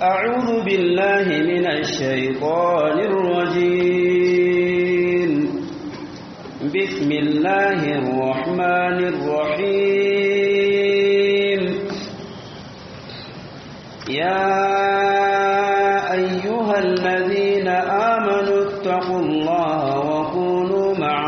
أعوذ بالله من الشيطان الرجيم بسم الله الرحمن الرحيم يا أيها الذين آمنوا اتقوا الله وكونوا مع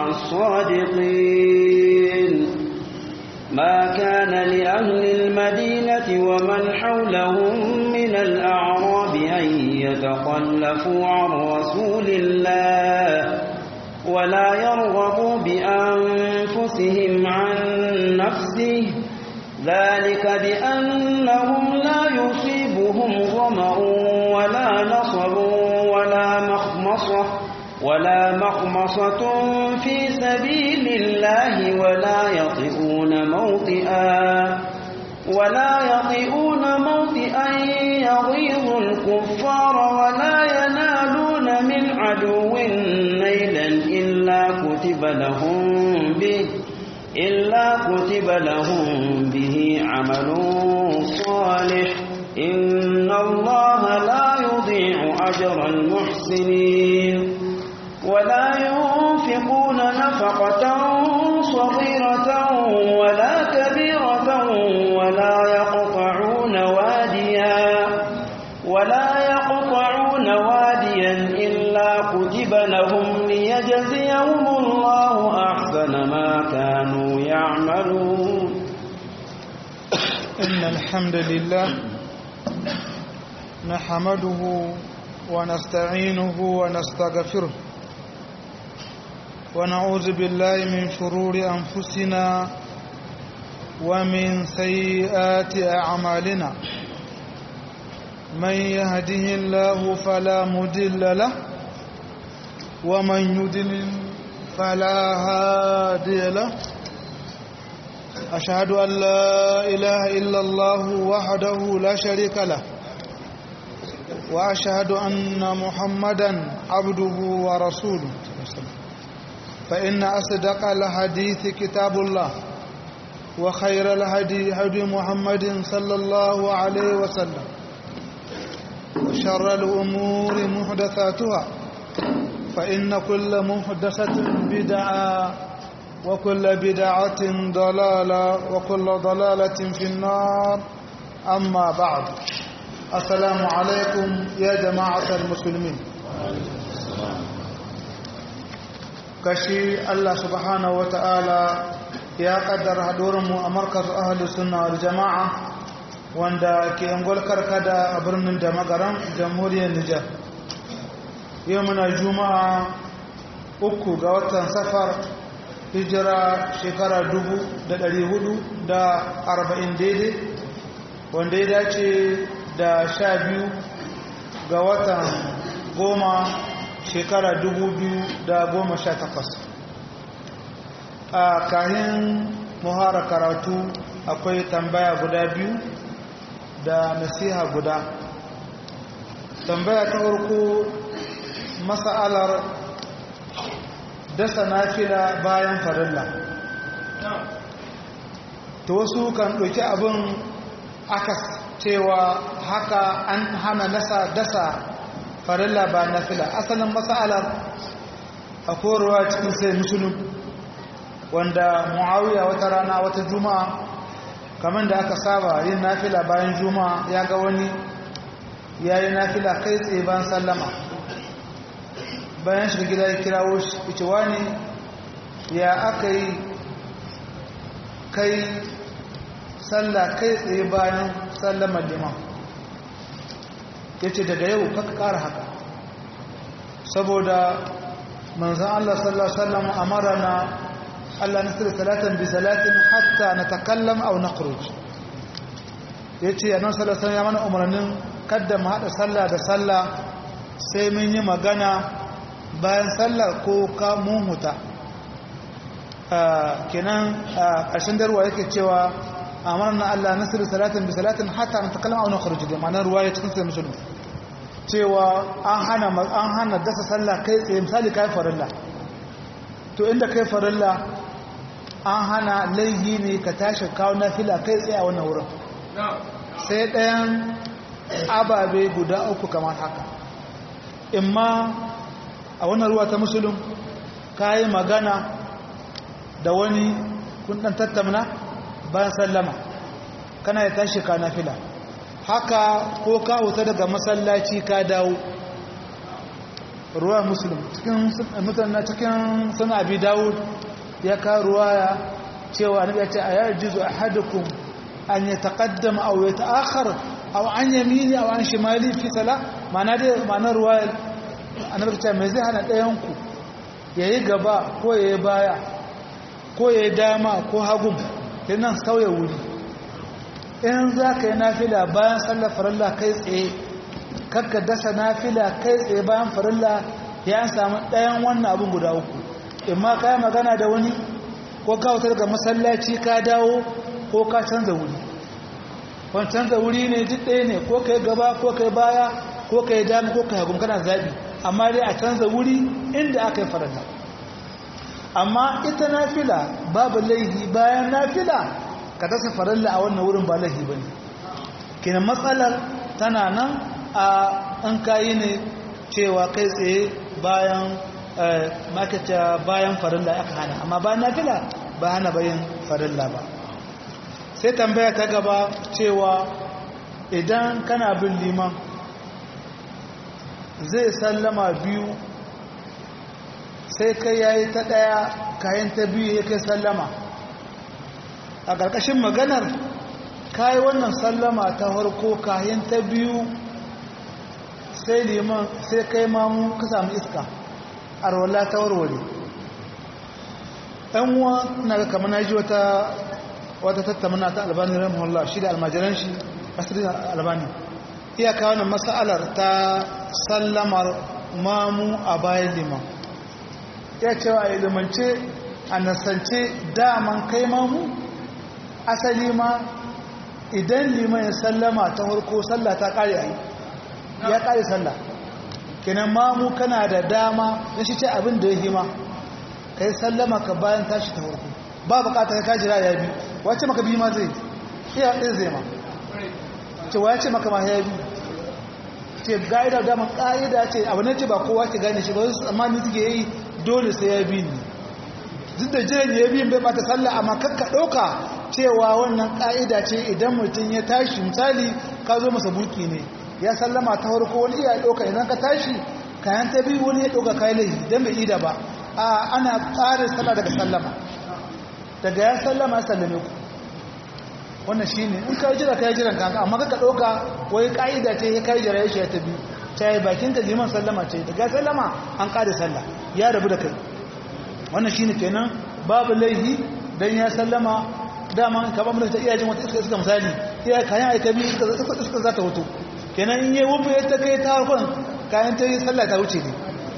الصادقين ما كان لأهل المدينة ومن حولهم من الأعراب أن يتخلفوا عن رسول الله ولا يرغبوا بأنفسهم عن نفسه ذلك بأنهم لا يصيبهم ظمأ ولا نصب ولا مخمصة ولا مخمصة في سبيل الله ولا يطئون موطئا ولا يطئون موطئا يغيظ الكفار ولا ينالون من عدو نيلا إلا كتب لهم به إلا كتب لهم به عمل صالح إن الله لا يضيع أجر المحسنين ولا ينفقون نفقة صغيرة ولا كبيرة ولا يقطعون واديا ولا يقطعون واديا إلا كتب لهم ليجزيهم الله أحسن ما كانوا يعملون إن الحمد لله نحمده ونستعينه ونستغفره ونعوذ بالله من شرور أنفسنا ومن سيئات أعمالنا من يهده الله فلا مدل له ومن يدلل فلا هادي له أشهد أن لا إله إلا الله وحده لا شريك له وأشهد أن محمدا عبده ورسوله فإن أصدق الحديث كتاب الله وخير الهدي هدي محمد صلى الله عليه وسلم وشر الأمور محدثاتها فإن كل محدثة بدعة وكل بدعة ضلالة وكل ضلالة في النار أما بعد السلام عليكم يا جماعة المسلمين kashi Allah subhanahu wata'ala ya kaddara haɗurinmu a markar ahalus sunna wal jama'a wanda ke angol karkada a birnin da magaran jamhuriyar Nijar yau muna juma'a uku ga watan safar hijira shekara dubu da ɗari hudu da arba'in daidai wanda ya dace da sha biyu ga watan goma shekara dubu biyu da goma sha takwas a kahin muhara karatu akwai tambaya guda biyu da nasiha guda tambaya ta farko masa'alar dasa nafila bayan farilla ta wasu kan ɗauki abin aka cewa haka an hana nasa dasa farilla ba nafila asalin masa'alar a korowa cikin sai musulun wanda muawiya wata rana wata juma'a kamar da aka saba yin nafila bayan juma'a ya ga wani ya yi nafila kai tsaye bayan sallama bayan shiga gida ya kirawo shi ita wani ya aka yi kai sallah kai tsaye bayan sallamar liman ya ce daga yau kaka kara haka saboda manzan Allah sallallahu Alaihi wasallam amara na Allah nasir salatan bi salatin hatta na takallam au na ya ce yanar sallallahu ya mana umarnin kadda mu haɗa sallah da sallah sai mun yi magana bayan sallar ko ka mun huta kenan ƙarshen darwa yake cewa amarna Allah nasir salatin bi salatin hatta na takallam au na kharuj da ma'anar ruwa ya cikin sai musulun cewa an hana an hana dasa sallah kai tsaye misali kai farilla to inda kai farilla an hana laihi ne ka tashi kawo nafila kai tsaye a wannan wurin sai ɗayan ababe guda uku kamar haka imma a wannan ruwa ta musulun ka yi magana da wani kundan tattamna bayan sallama kana ya tashi ka nafila haka ko ka wuta daga masallaci ka dawo ruwa musulun cikin mutane cikin suna abi dawud ya ka ruwaya cewa annabi ya ce a yarjizu ahadukum an yataqaddama aw yata'akhkhar aw an yamini aw an shimali fi sala ma'ana dai ma'anar ruwaya annabi ya ce me zai hana ɗayan ku yayi gaba ko yayi baya ko yayi dama ko hagun nan sauya wuri in za ka yi nafila bayan sallar farilla kai tsaye kakka dasa nafila kai tsaye bayan farilla ya samu ɗayan wannan abin guda uku in ma ka yi magana da wani ko ka wutar ga masallaci ka dawo ko ka canza wuri wani canza wuri ne duk ɗaya ne ko ka yi gaba ko ka yi baya ko ka yi dama ko ka yi hagun kana zaɓi amma dai a canza wuri inda aka yi farilla amma ita nafila babu laihi bayan nafila ka dasa farilla a wannan wurin ba laihi ba ne kinan matsalar tana nan a an kayi ne cewa kai tsaye bayan makata bayan farilla aka hana amma bayan nafila ba hana bayan farilla ba sai tambaya ta gaba cewa idan kana bin liman zai sallama biyu sai kai yayi ta daya kayan ta biyu ya kai sallama a ƙarƙashin maganar kayi wannan sallama ta harko kayan ta biyu sai liman sai kai mamu ka samu iska a rawala ta warware ɗanwa na ga kamar na ji wata wata tattamana ta albani rahimahullah shi da almajiran shi asirin albani iyaka wannan mas'alar ta sallamar mamu a bayan liman ya cewa a ilimance a nasance daman kai mamu asali ma idan liman ya sallama ta harko sallah ta kare a ya kare sallah kenan mamu kana da dama ya shi ce abin da ya hima ka yi sallama ka bayan tashi ta harko ba bukata ka jira ya bi wace maka bi ma zai iya ɗin zai ma ce wa ya ce maka ma ya bi ce ga'ida daman ƙa'ida ce abu ne ce ba kowa ke gane shi ba wasu tsammani suke yi dole sai ya bi ni duk da jiran ya bi bai bata sallah amma kakka ɗauka cewa wannan ƙa'ida ce idan mutum ya tashi misali ka zo masa buki ne ya sallama ta farko wani iya ɗauka idan ka tashi kayan ta biyu wani ya ɗauka kayan laifi don bai ida ba a ana ƙarin sallah daga sallama daga ya sallama ya sallame ku wannan shi ne in ka jira ka yi jiran kanka amma kakka ɗauka wai ƙa'ida ce ya kai jira ya shi ya ta biyu ta yi bakin ka liman sallama ce daga sallama an ƙare sallah ya rabu da kai wannan shi ne kenan babu laifi don ya sallama dama ka ba mutum ta iya jin wata iska iska misali iya kayan aika biyu iska iska za ta wuto kenan in yi wufu ya ta kai ta harkon kayan ta yi sallah ta wuce ne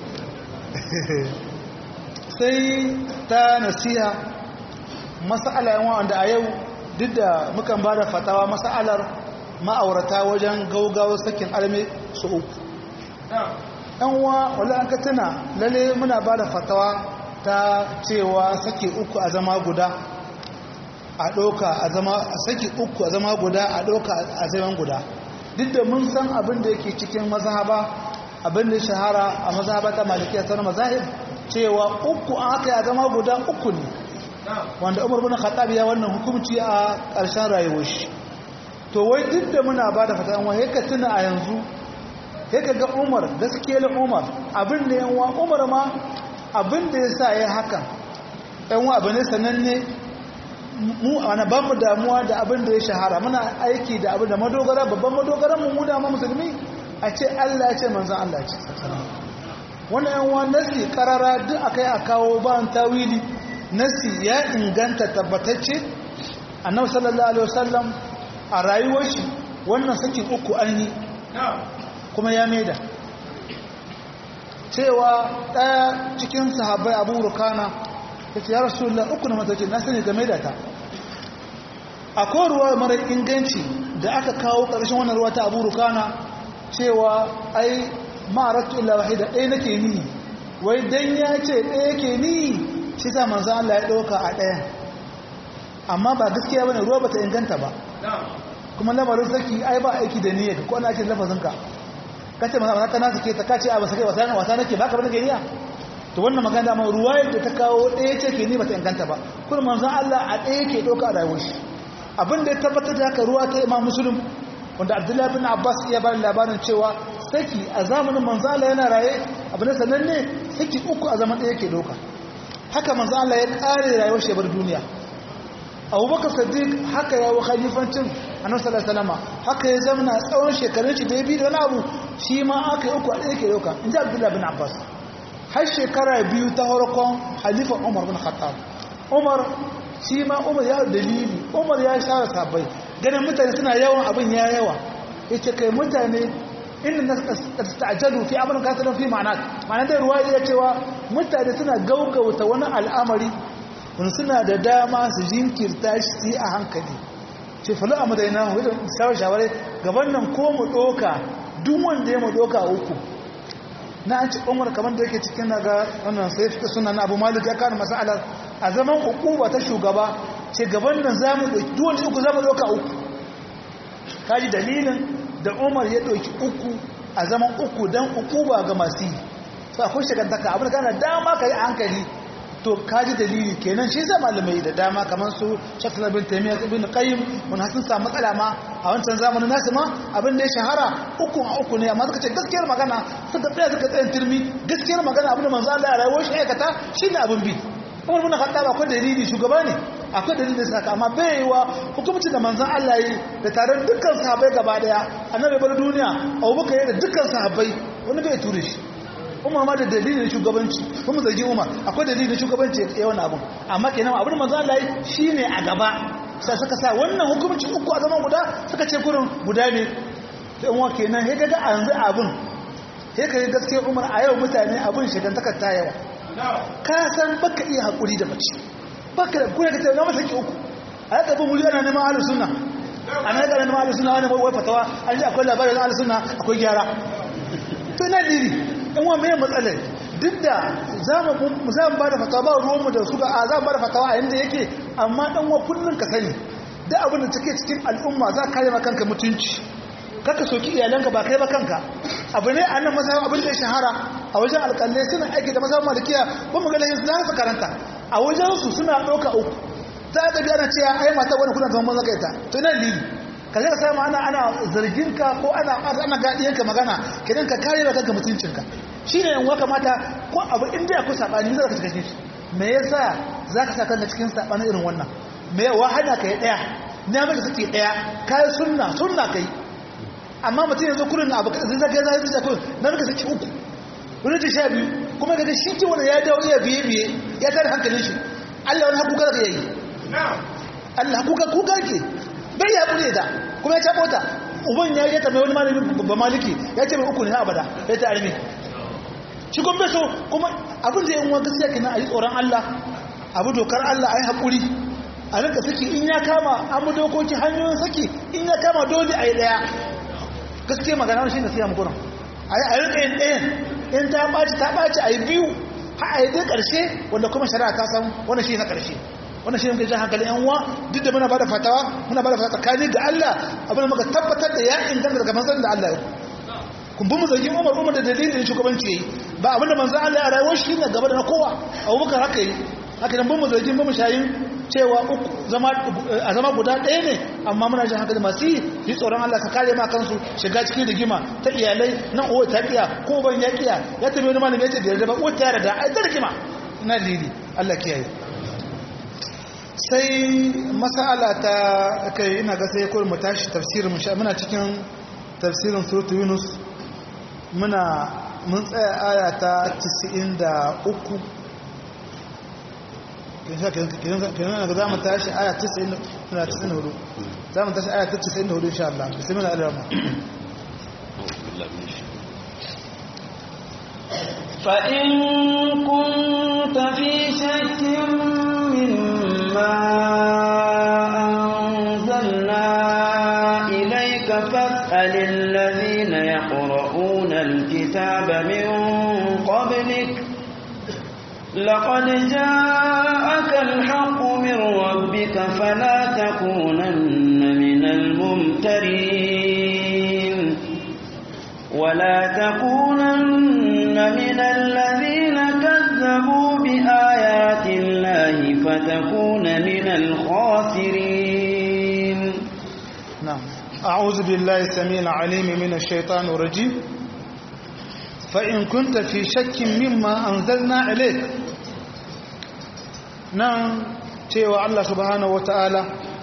sai ta nasiha masala yawan wanda a yau duk da mukan ba da fatawa masalar ma'aurata wajen gaugawa sakin alme su uku ɗan uwa wala an ka tuna lalle muna ba da fatawa ta cewa sake uku a zama guda a ɗauka a zama a saki uku a zama guda a ɗauka a zaman guda duk da mun san abin da yake cikin mazhaba abin da shahara a mazhaba ta malikiya sauran mazahib cewa uku an aka ya zama guda uku ne wanda umar bin khattab ya wannan hukunci a ƙarshen rayuwar shi to wai duk da muna ba da fata wai ka tuna a yanzu sai ka ga umar gaskiyar umar abin da yan umar ma abin da ya sa ya hakan yan wa abu ne sananne mu ana ba mu damuwa da abin da ya shahara muna aiki da abin da madogara babban madogaran mu mu da musulmi a ce Allah ya ce manzon Allah ce wannan yan wa nasi karara duk akai a kawo ba tawili nasi ya inganta tabbatacce annabi sallallahu alaihi wasallam a rayuwar shi wannan sakin uku an yi kuma ya maida cewa ɗaya cikin sahabbai abu rukana ya ce ya rasulullah uku na matace na sani game da ta akwai ruwa mara inganci da aka kawo ƙarshen wannan ruwa ta abu rukana cewa ai ma'aratu illa wahida ɗaya nake ni wai dan ya ce ɗaya ke ni shi sa manzo Allah ya ɗauka a ɗayan amma ba gaskiya bane ruwa bata inganta ba kuma lamarin saki ai ba aiki da niyyar ko ana ake lafazinka kace mana haka na sake ta kace a ba sake wasa wasa nake baka bane niyya to wannan magana ma ruwayar da ta kawo ɗaya ce ke ni bata inganta ba kuma manzon Allah a ɗaya ke ɗauka a rayuwar shi abin da ya tabbatar da haka ruwa ta Imam Muslim wanda Abdullahi bin Abbas ya bani labarin cewa saki a zamanin manzon Allah yana raye abu ne sananne saki uku a zaman ɗaya ke ɗauka haka manzon Allah ya ƙare rayuwar shi bar duniya abubakar sadiq haka ya wa khalifancin annabi sallallahu alaihi wasallam haka ya zama tsawon shekarun shi da ya bi da wani abu shi ma aka yi uku a ɗaya ke ɗauka in ji abdullahi bin abbas har shekara biyu ta harkon halifa umar bin khattab umar shi ma umar ya dalili umar ya share sabai ganin mutane suna yawan abin ya yawa ya ce kai mutane inda na ta'ajalu fi abin kasarar fi ma'ana ma'ana da ruwa ya cewa mutane suna gaugauta wani al'amari wani suna da dama su jinkirta shi a hankali ce falo a madaina wadda shawar shawarai gaban nan ko mu ɗoka duk wanda ya mu ɗoka uku na an ci umar kamar da yake cikin naga wannan sai fi suna na abu malik ya kawo masalar a zaman ukuba ta shugaba ce gaban nan za mu ɗauki duk wanda uku za mu ɗoka uku kaji dalilin da umar ya ɗauki uku a zaman uku don ukuba ga masu yi sai akwai shagantaka abin da kana dama ka yi hankali to kaji dalili kenan shi zai malamai da dama kamar su shakla bin taimiyya ibn qayyim wani sun samu matsala ma a wancan zamanin nasu ma abin da ya shahara uku a uku ne amma suka ce gaskiyar magana suka tsaya suka tsayin turmi gaskiyar magana abin da manzo Allah ya rayuwar shi aikata shine abin bi Umar bin Khattab akwai dalili shugaba ne akwai dalilin saka amma bai yi wa hukumci da manzon Allah yi da taron dukkan sahabbai gaba daya annabi bar duniya Abubakar ya da dukkan sahabbai wani bai ture shi umar ma da dalilin shugabanci kuma zargin umar akwai dalilin shugabanci ya wani abin amma kenan abin manzo Allah yi shine a gaba sai suka sa wannan hukunci uku a zaman guda suka ce kurin guda ne sai umar kenan sai kaga yanzu abin sai kai gaskiya umar a yau mutane abin shigantakar ta yawa ka san baka iya hakuri da mace baka da kuna ka tauna masa ki uku a yaka bin wuri ana neman ahlus sunna ana yaka neman ahlus sunna wani wai fatawa an ji akwai labarin ahlus sunna akwai gyara to ina diri in wa mai matsalar duk da za mu ba da fatawa ba ruwanmu da su ga a za mu ba da fatawa a yadda yake amma dan wa kullum ka sani da abin da take cikin al'umma za ka kare kanka mutunci kaka soki iyalanka ba kai ba kanka abu ne a nan masayar abin da ya shahara a wajen alƙalai suna aiki da masayar malikiya ba mu ga lahin su za karanta a wajensu suna ɗauka uku ta ga biya na cewa ai mata wani kuna zama maza ita to ina lili ka zai samu ana ana zarginka ko ana ana gadiyanka magana kidan ka kare da kanka mutuncinka shine yan waka mata ko abu inda ya ku sabani zaka shiga shi me yasa zaka saka kanka cikin sabani irin wannan me ya wahana kai daya na maka sake daya kai sunna sunna kai amma mutum yanzu kurin abu zai zaka zai zai kurin na maka sake uku wani ta sha biyu kuma kaga shi ke wanda ya dawo iya biye biye ya tare hankalin shi Allah wani hakuka da yayi Allah kuka kuka ke bai ya kure ta kuma ya tabo ta uban ya yi ta mai wani malami ba maliki ya ce mai uku ne abada ya ta arme shi kuma so kuma abin da yan uwa gaskiya kenan a yi tsoron Allah abu dokar Allah a yi haƙuri a rinka saki in ya kama an mu dokoki hanyoyin saki in ya kama dole a yi ɗaya gaskiya magana shi ne siya mu gurin a yi rinka yin ɗayan in ta ɓaci ta ɓaci a yi biyu har a yi dai ƙarshe wanda kuma shari'a ta san wannan shi na ƙarshe wannan shi ne jan hankali yan uwa duk da muna bada fatawa muna bada fatawa tsakani ga Allah abin da muka tabbatar da ya inganta daga manzon da Allah ya kun bi mu zargin Umar Umar da dalilin shugabanci yayi ba abin da manzon Allah ya rayuwar shi ne gaba da na kowa Abubakar haka yi haka nan bin mu zargin bin mu shayin cewa uku zama a zama guda ɗaya ne amma muna jan hankali masu yi yi tsoron Allah ka kare ma kansu shiga cikin rigima ta iyalai nan uwa ta kiya ko ban ya kiya ya tabi wani malami ya ce da yarda ba uwa ta yarda ai ta rigima ina lili Allah kiyaye sai masala ta kai ina ga sai kawai mu tashi tafsirin muna cikin tafsirin surutu yunus muna mun tsaya aya ta 93 kenan ga za mu tashi aya 94 za mu tashi aya ta 94 insha Allah bismillah al-rahman فإن كنت في شك مما أنزلنا إليك فاسأل الذين يقرؤون الكتاب من قبلك لقد جاءك الحق من ربك فلا تكونن من الممترين ولا تكونن من الذين كذبوا بآيات الله فتكون من الخاسرين نعم أعوذ بالله السميع العليم من الشيطان الرجيم فإن كنت في شك مما أنزلنا إليك نعم cewa Allah subhanahu wata'ala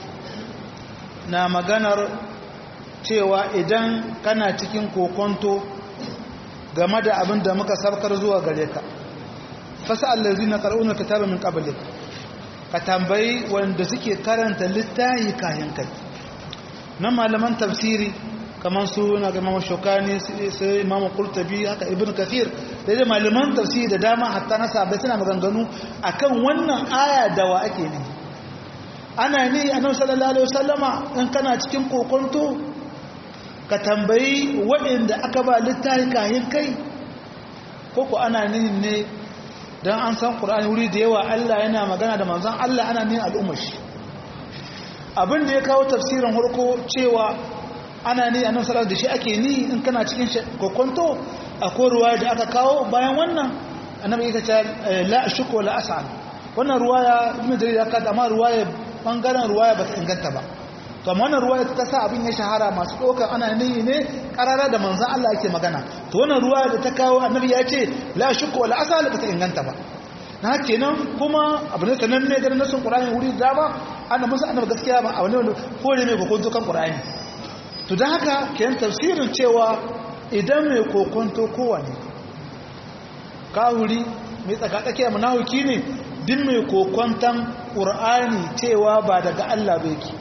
na maganar cewa idan kana cikin kokonto game da abin da muka sabkar zuwa gare ka fasa allazi na ƙar'unar kitaba min ƙabalik ka tambayi wanda suke karanta littahi kayan kai na malaman tafsiri kamar su na ga imamu shokani sai imamu kurtabi haka ibn kafir da dai malaman tafsiri da dama hatta na sabai suna maganganu akan wannan aya da wa ake ne ana ne annabi sallallahu alaihi wasallama in kana cikin kokonto ka tambayi waɗanda aka ba littafi kayan kai ko ko ana nihin ne dan an san qur'ani wuri da yawa Allah yana magana da manzon Allah ana nihin al'ummar shi abin da ya kawo tafsirin harko cewa ana ni a nasarar da shi ake ni in kana cikin kokonto a ruwa da aka kawo bayan wannan annabi ya ce la shuku la as'al wannan ruwaya ibn jarir ya kada amma ruwaya bangaren ruwaya ba ta inganta ba to amma wannan ruwaya ta sa abin ya shahara masu dokar ana ni ne karara da manzon Allah yake magana to wannan ruwaya da ta kawo annabi ya ce la shuku la as'al ba ta inganta ba na kenan kuma abu ne sanan ne ganin nasin qur'ani wuri da ba ana musu annabi gaskiya ba abu ne wanda kore mai kokonto kan qur'ani to dan haka kenan tafsirin cewa idan mai kokonto kowane kahuri mai tsakatsakiya munafiki ne din mai kokonton qur'ani cewa ba daga Allah ba yake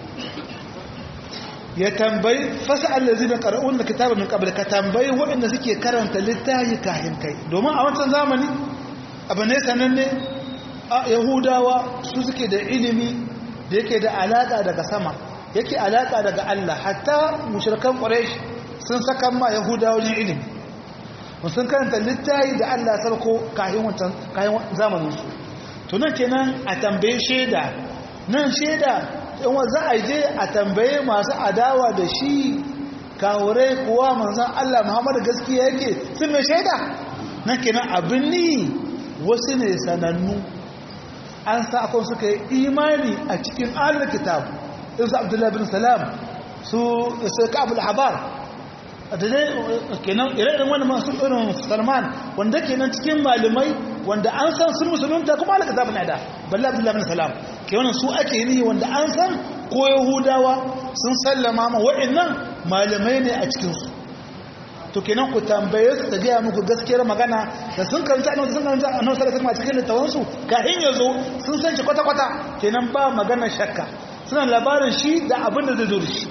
ya tambayi fasa allazi da qara'un kitaba min qabl ka tambayi waɗanda suke karanta littafi kahin kai domin a wancan zamani abu ne sananne a yahudawa su suke da ilimi da yake da alaƙa daga sama yake alaƙa daga Allah hatta mushrikan quraish sun saka ma yahudawa ne ilimi sun karanta littafi da Allah sarko kayan wancan kayan zamanin su to nan kenan a tambaye sheda nan sheda in za a je a tambaye masu adawa da shi kawurai kuwa manzon Allah Muhammadu gaskiya yake sun mai shaida nan kenan abin ni wasu ne sanannu an sa akwai suka yi imani a cikin ahalar kitab in su abdullahi bin salam su su ka'abul habar da dai kenan ire-iren wani masu irin salman wanda kenan cikin malamai wanda an san sun musulunta kuma ahalar kitab na da balla abdullahi bin salam ke wannan su ake yi wanda an san ko yahudawa sun sallama ma wa'annan malamai ne a cikinsu to kenan ku tambaye su ta gaya muku gaskiyar magana da sun karanta annabi sun karanta annabi sallallahu alaihi wasallam cikin littafin su kafin ya zo sun san shi kwata kwata kenan ba magana shakka suna labarin shi da abin da zai zo da shi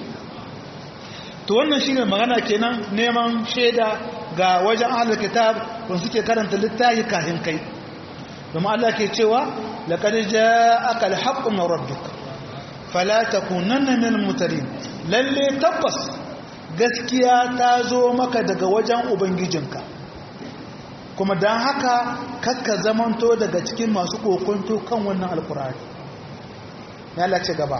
to wannan shine magana kenan neman shaida ga wajen ahlul kitab don suke karanta littafi kafin kai domin Allah ke cewa laqad ja'aka al-haqqu min rabbik fala takunanna minal mutarin lalle tabbas gaskiya ta zo maka daga wajen ubangijinka kuma don haka kakka zamanto daga cikin masu kokonto kan wannan alkurari ya lace gaba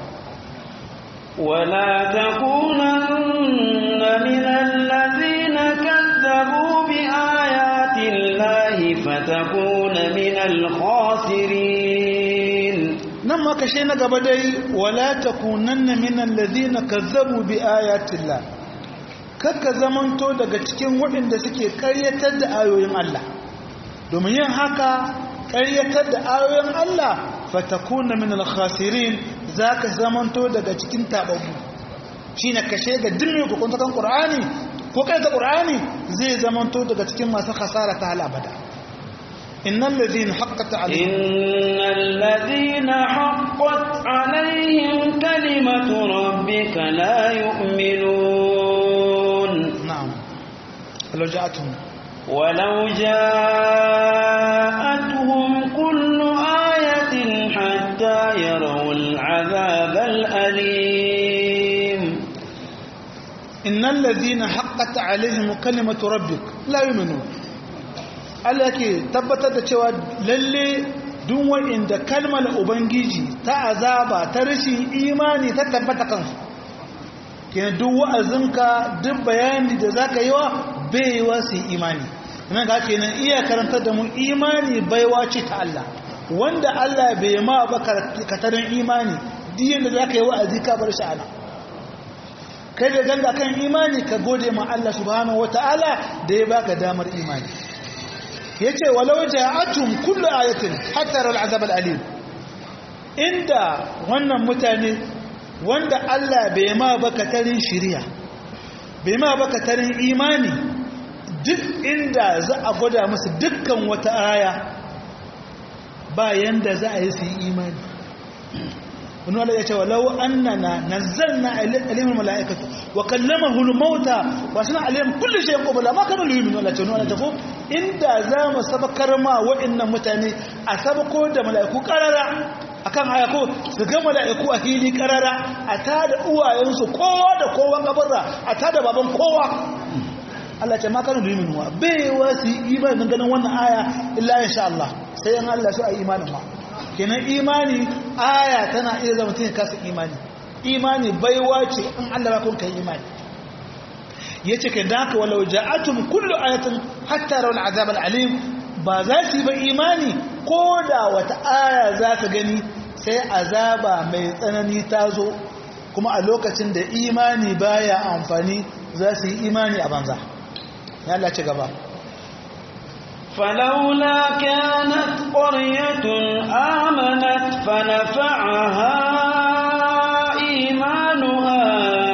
ولا تكونن من الذين كذبوا بآيات الله فتكون من الخاسرين nan ma kashe na gaba dai wala takunanna min alladhina kazzabu bi ayati llah kakka zamanto daga cikin waɗanda suke ƙaryatar da ayoyin Allah domin yin haka ƙaryatar da ayoyin Allah fatakuna min al-khasirin zaka zamanto daga cikin tababu shine kashe ga dimmi ko kun kan Qur'ani ko kai da Qur'ani zai zamanto daga cikin masu khasara ta hal abada innal ladhina haqqat alaihim innal ladhina haqqat alaihim kalimatu rabbika la yu'minun na'am law ja'atuhum ولو جاءتهم كل آية حتى يروا العذاب الأليم إن الذين حقت عليهم كلمة ربك لا يؤمنون Allah yake tabbatar da cewa lalle duk wanda kalmar ubangiji ta azaba ta rashin imani ta tabbata kansu kenan duk wa'azinka duk bayani da zaka yi wa baiwa su imani nan ga kenan iya karantar da mu imani baiwa ce ta Allah wanda Allah bai ma ba katarin imani duk yanda zaka yi wa'azi ka bar shi ana kai da ganga kan imani ka gode ma Allah subhanahu wataala da ya baka damar imani yace walau ja'atum kullu ayatin hatta al'azab al'alim inda wannan mutane wanda Allah bai ma baka tarin shiriya bai ma baka tarin imani duk inda za a gwada musu dukkan wata aya ba yanda za a yi su yi imani wani wanda ya ce walau annana nazzalna alimul mala'ikatu wa kallamahu al-mauta wa sana alim kullu shay'in qabla ma kana yu'minu wala tanu wala tafu inda za mu sabakar ma wa'annan mutane a sabako da mala'iku karara akan aya ko su ga mala'iku a fili karara a tada uwayensu kowa da kowa kabarra a tada baban kowa Allah ce ma kana yu'minu wa bai wasi imanin ganin wannan aya illa insha Allah sai an Allah su a imanin ma kenan imani aya tana iya zama mutum ya kasa imani imani baiwa ce in Allah ba kun kai imani yace kai da haka walau ja'atum kullu ayatin hatta rawal azab alim ba za su yi ba imani ko da wata aya za ka gani sai azaba mai tsanani ta zo kuma a lokacin da imani baya amfani za su yi imani a banza ya Allah ci gaba فلولا كانت قرية آمنت فنفعها إيمانها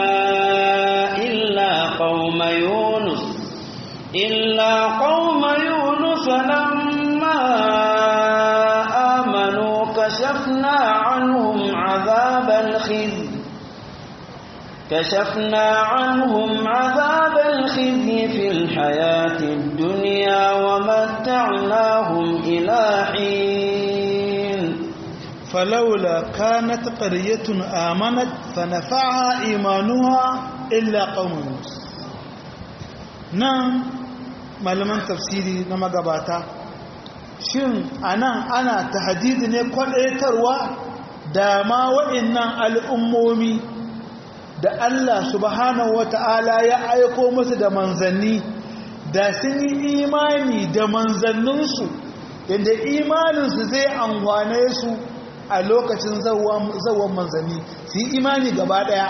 إلا قوم يونس إلا قوم يونس لما آمنوا كشفنا عنهم عذاب الخزي كشفنا عنهم عذاب الخزي في الحياة الدنيا ومتعناهم إلى حين فلولا كانت قرية آمنت فنفعها إيمانها إلا قوم يونس نعم malaman tafsiri na magabata shin anan ana tahdidi ne kwadaitarwa da ma wa'annan al'ummomi da Allah subhanahu wata'ala ya aiko musu da manzanni da sun yi imani da manzanninsu yadda imaninsu zai amfane su a lokacin zawon manzanni su yi imani gaba daya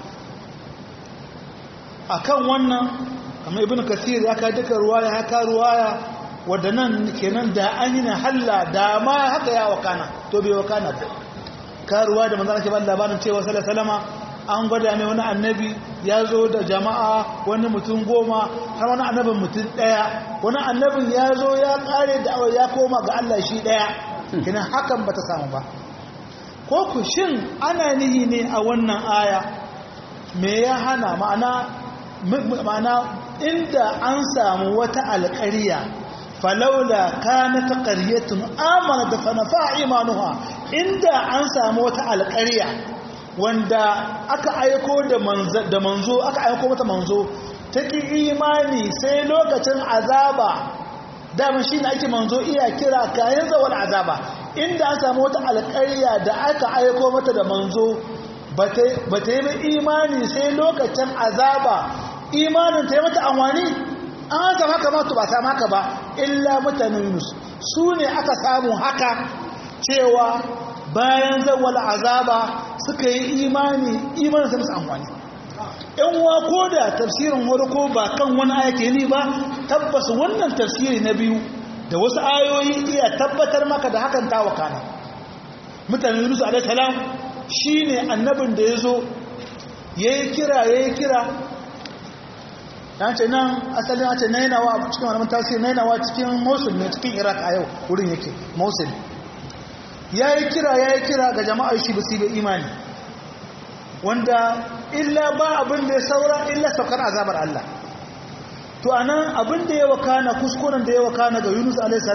a kan wannan kamar ibn kasir ya ka duka ruwaya haka ruwaya wadda nan kenan da an yi na halla da ma haka ya wakana to bai wakana ba ka ruwa da manzana ke ba labarin cewa salama an gwada mai wani annabi ya zo da jama'a wani mutum goma har wani annabin mutum ɗaya wani annabin ya zo ya ƙare da ya koma ga Allah shi ɗaya kina hakan ba ta samu ba ko ku shin ana nihi ne a wannan aya me ya hana ma'ana ma'ana inda an samu wata alƙariya falaula kanat qaryatun amana da fanafa imanuha inda an samu wata alƙariya wanda aka aiko da manzo aka aiko mata manzo ta ki imani sai lokacin azaba dama shi ne ake manzo iya kira kayan zawar azaba inda an samu wata alƙarya da aka aiko mata da manzo ba ta yi imani sai lokacin azaba imanin ta yi mata amwani an zama haka matu ba samu haka ba illa mutanen yunus su ne aka samu haka cewa bayan zawal azaba suka yi imani imanin sa musu amfani yan wa ko da tafsirin warko ba kan wani ayake ne ba tabbas wannan tafsiri na biyu da wasu ayoyi iya tabbatar maka da hakan ta wakana mutanen yunus alaihi salam shine annabin da yazo yayi kira yayi kira dan ce nan asalin a ce nainawa cikin wani tafsiri nainawa cikin mosul ne cikin iraq a yau wurin yake mosul ya yi kira ya yi kira ga jama'ar shi basu da imani wanda illa ba abin da ya saura illa saukar azabar Allah to anan abin da ya wakana kuskuren da ya wakana ga Yunus a.s.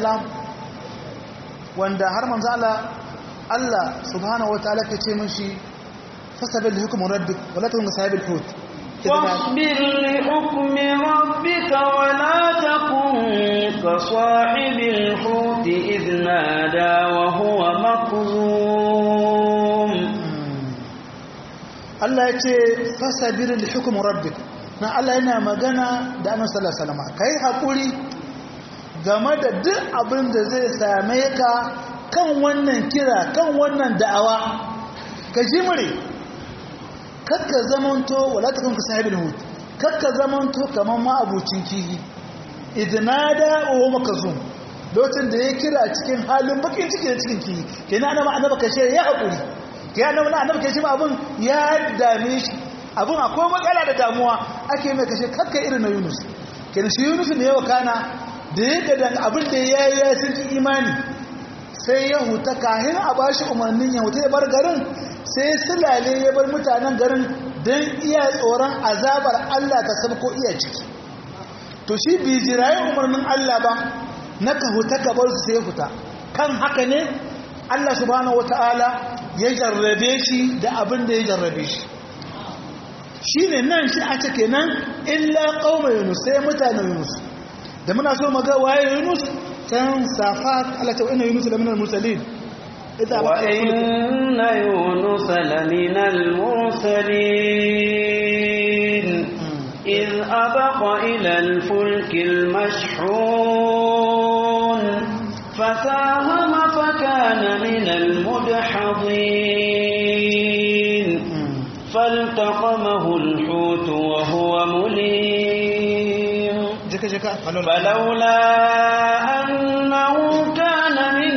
wanda har manzo Allah Allah subhanahu wataala ke ce mishi fasabil li hukmi rabbik wala takun sahibil hut واصبر لحكم ربك ولا تكن كصاحب الحوت إذ نادى وهو مكظوم Allah ya ce fasabir li hukm rabbik na Allah yana magana da annabi sallallahu alaihi wasallam kai hakuri game da duk abin da zai same ka kan wannan kira kan wannan da'awa ka jimre kakka zamanto wala takun ka sahibul hut kakka zamanto kaman ma abucin kihi idnada wa makazum lokacin da ya kira cikin halin bakin ciki da cikin kihi kenan annabi annabi kashe ya hakuri ke annabi annabi kashe abun ya dame shi abun akwai matsala da damuwa ake mai kashe kakka irin na Yunus kenan shi Yunus ne ya wakana da yake da abin da ya yi ya sun imani sai ya huta kahin a bashi umarnin ya huta ya bar garin sai sulale ya bar mutanen garin don iya tsoron azabar Allah ta sabko iya ciki to shi bi jirayi umarnin Allah ba na ka huta ka bar su sai ya huta kan haka ne Allah subhanahu wata'ala ya jarrabe shi da abin da ya jarrabe shi shi ne nan shi a cike nan illa ƙaumar yunus sai mutanen yunus da muna so maga waye yunus can safat Allah ta inna yunus laminal mursalin وإن يونس لمن المرسلين إذ أبق إلى الفلك المشحون فساهم فكان من المدحضين فالتقمه الحوت وهو مليم jaka jaka فلولا أنه كان من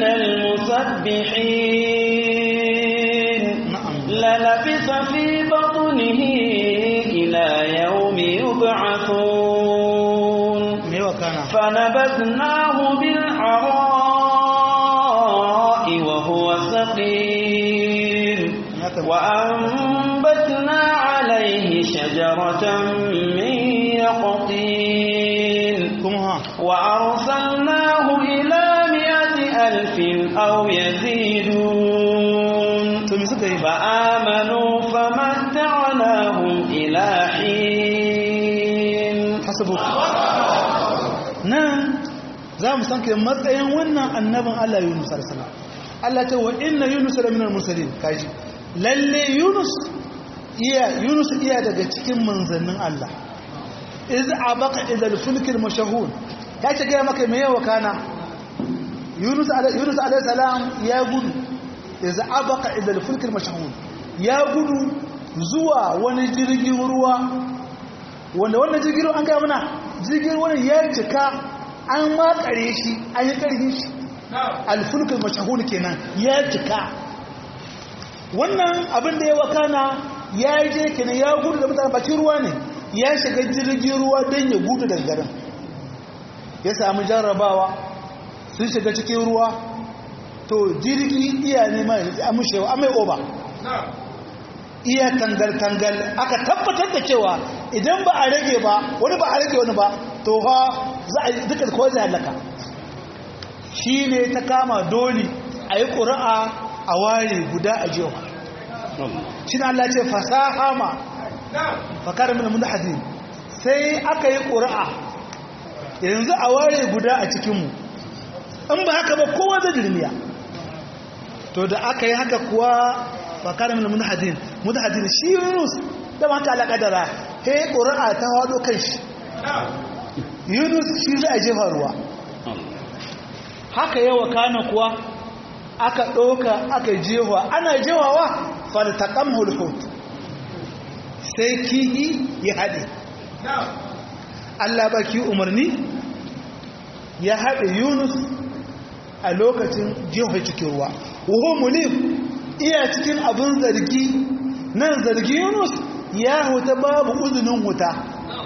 المسبحين نعم. للبث في بطنه إلى يوم يبعثون me wa kana فنبذناه بالعراء وهو سقيم وأنبتنا عليه شجرة من يقطين kuma ha وأرسلناه إلى مئة ألف أو يزيدون to me suka yi فآمنوا فمتعناهم إلى حين hasabu nan za mu san kai matsayin wannan annabin Allah Yunus alaihi salam Allah ta wa inna Yunus la minal mursalin kaji lalle Yunus iya Yunus iya daga cikin manzannin Allah iz abaka ila al-fulk al-mashhun ya ce ga maka me yawa kana Yunus alaihi Yunus alaihi salam ya gudu iz abaka ila al-fulk al-mashhun ya gudu zuwa wani jirgin ruwa wanda wannan jirgin ruwa an gaya mana jirgin ruwan ya cika an makare shi an yi karfin shi alfulkul mashahun kenan ya cika wannan abin da ya wakana ya je kenan ya gudu da mutane bakin ruwa ne ya shiga jirgin ruwa don ya gudu daga garin ya sami jarrabawa sun shiga cikin ruwa to jirgi iya ne mai amushewa amai oba iya tangal-tangal aka tabbatar da cewa idan ba a rage ba wani ba a rage wani ba to ha za a yi dukkan kawai zai halaka shi ne ta kama doli a yi ƙura'a a ware guda a jiwa shi na Allah ce fasaha ma fakar min mun hadin sai aka yi ƙura'a yanzu a ware guda a cikinmu in ba haka ba kowa zai dirmiya to da aka yi haka kuwa fakar min mudhadin mudhadin shi Yunus da maka alƙadara he qur'a ta wado kan shi Yunus shi zai jefa ruwa haka yawa kana kuwa aka ɗauka aka jewa ana jewawa faltaqamhu al-hut sai kihi ya haɗe Allah baki umarni ya haɗe Yunus a lokacin jefa cikin ruwa wuhu mulim iya cikin abin zargi nan zargi Yunus ya huta babu uzunin huta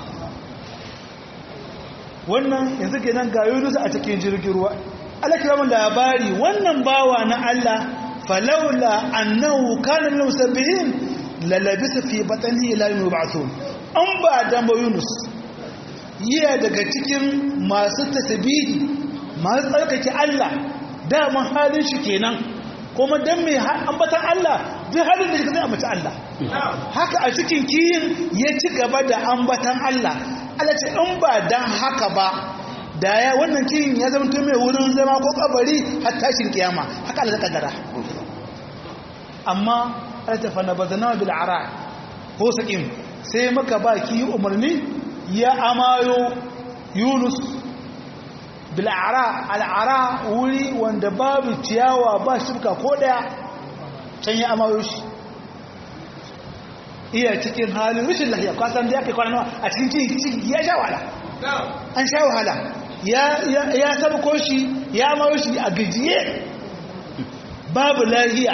wannan yanzu kenan ga Yunus a cikin jirgin ruwa Allah kira mun labari wannan bawa na Allah falaula annahu kana min musabbihin lalabisa fi batni ila yawm yub'athun an ba dan ba Yunus yiya daga cikin masu tasbihi masu tsarkake Allah daman halin shi kenan kuma dan mai ambatan Allah duk halin da zai ambata Allah haka a cikin kiyin ya ci gaba da ambatan Allah Allah ce in ba dan haka ba da ya wannan kiyin ya zama mai wurin zama ko kabari har tashin kiyama haka Allah zaka dara amma Allah ta fana badana bil ara ko saƙin sai muka ba ki umarni ya amayo yunus bil'ara al'ara wuri wanda babu ciyawa ba shirka ko daya can ya amayo shi iya cikin halin rashin lahiya kwasan da ya kai kwanan a cikin ciki ya sha wahala an sha wahala ya sabko shi ya amayo shi a gajiye babu lahiya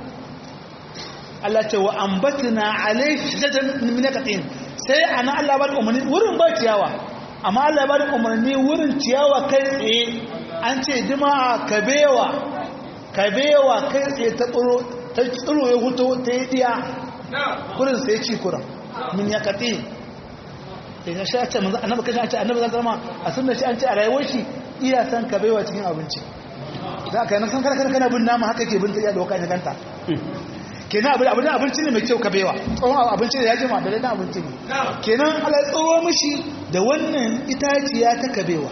Allah ce wa ambatna alayhi shajatan min naqatin sai ana Allah ba da umarni wurin ba ciyawa amma Allah ba da umarni wurin ciyawa kai tsaye an ce jima'a kabewa kabewa kai tsaye ta tsoro ta tsoro ya huto ta yi diya kurin sai ci kuran min naqatin da shi a ce manzo annabi kashi a ce annabi zan zama a sunna shi an ce a rayuwar shi iya san kabewa cikin abinci za ka yi na san kana kana bin nama haka ke bin ta iya doka ne kanta kenan abin abin abinci ne mai kyau kabewa tsohon abinci da ya jima da daidan abinci ne kenan ala tsoro mishi da wannan itaciya ta kabewa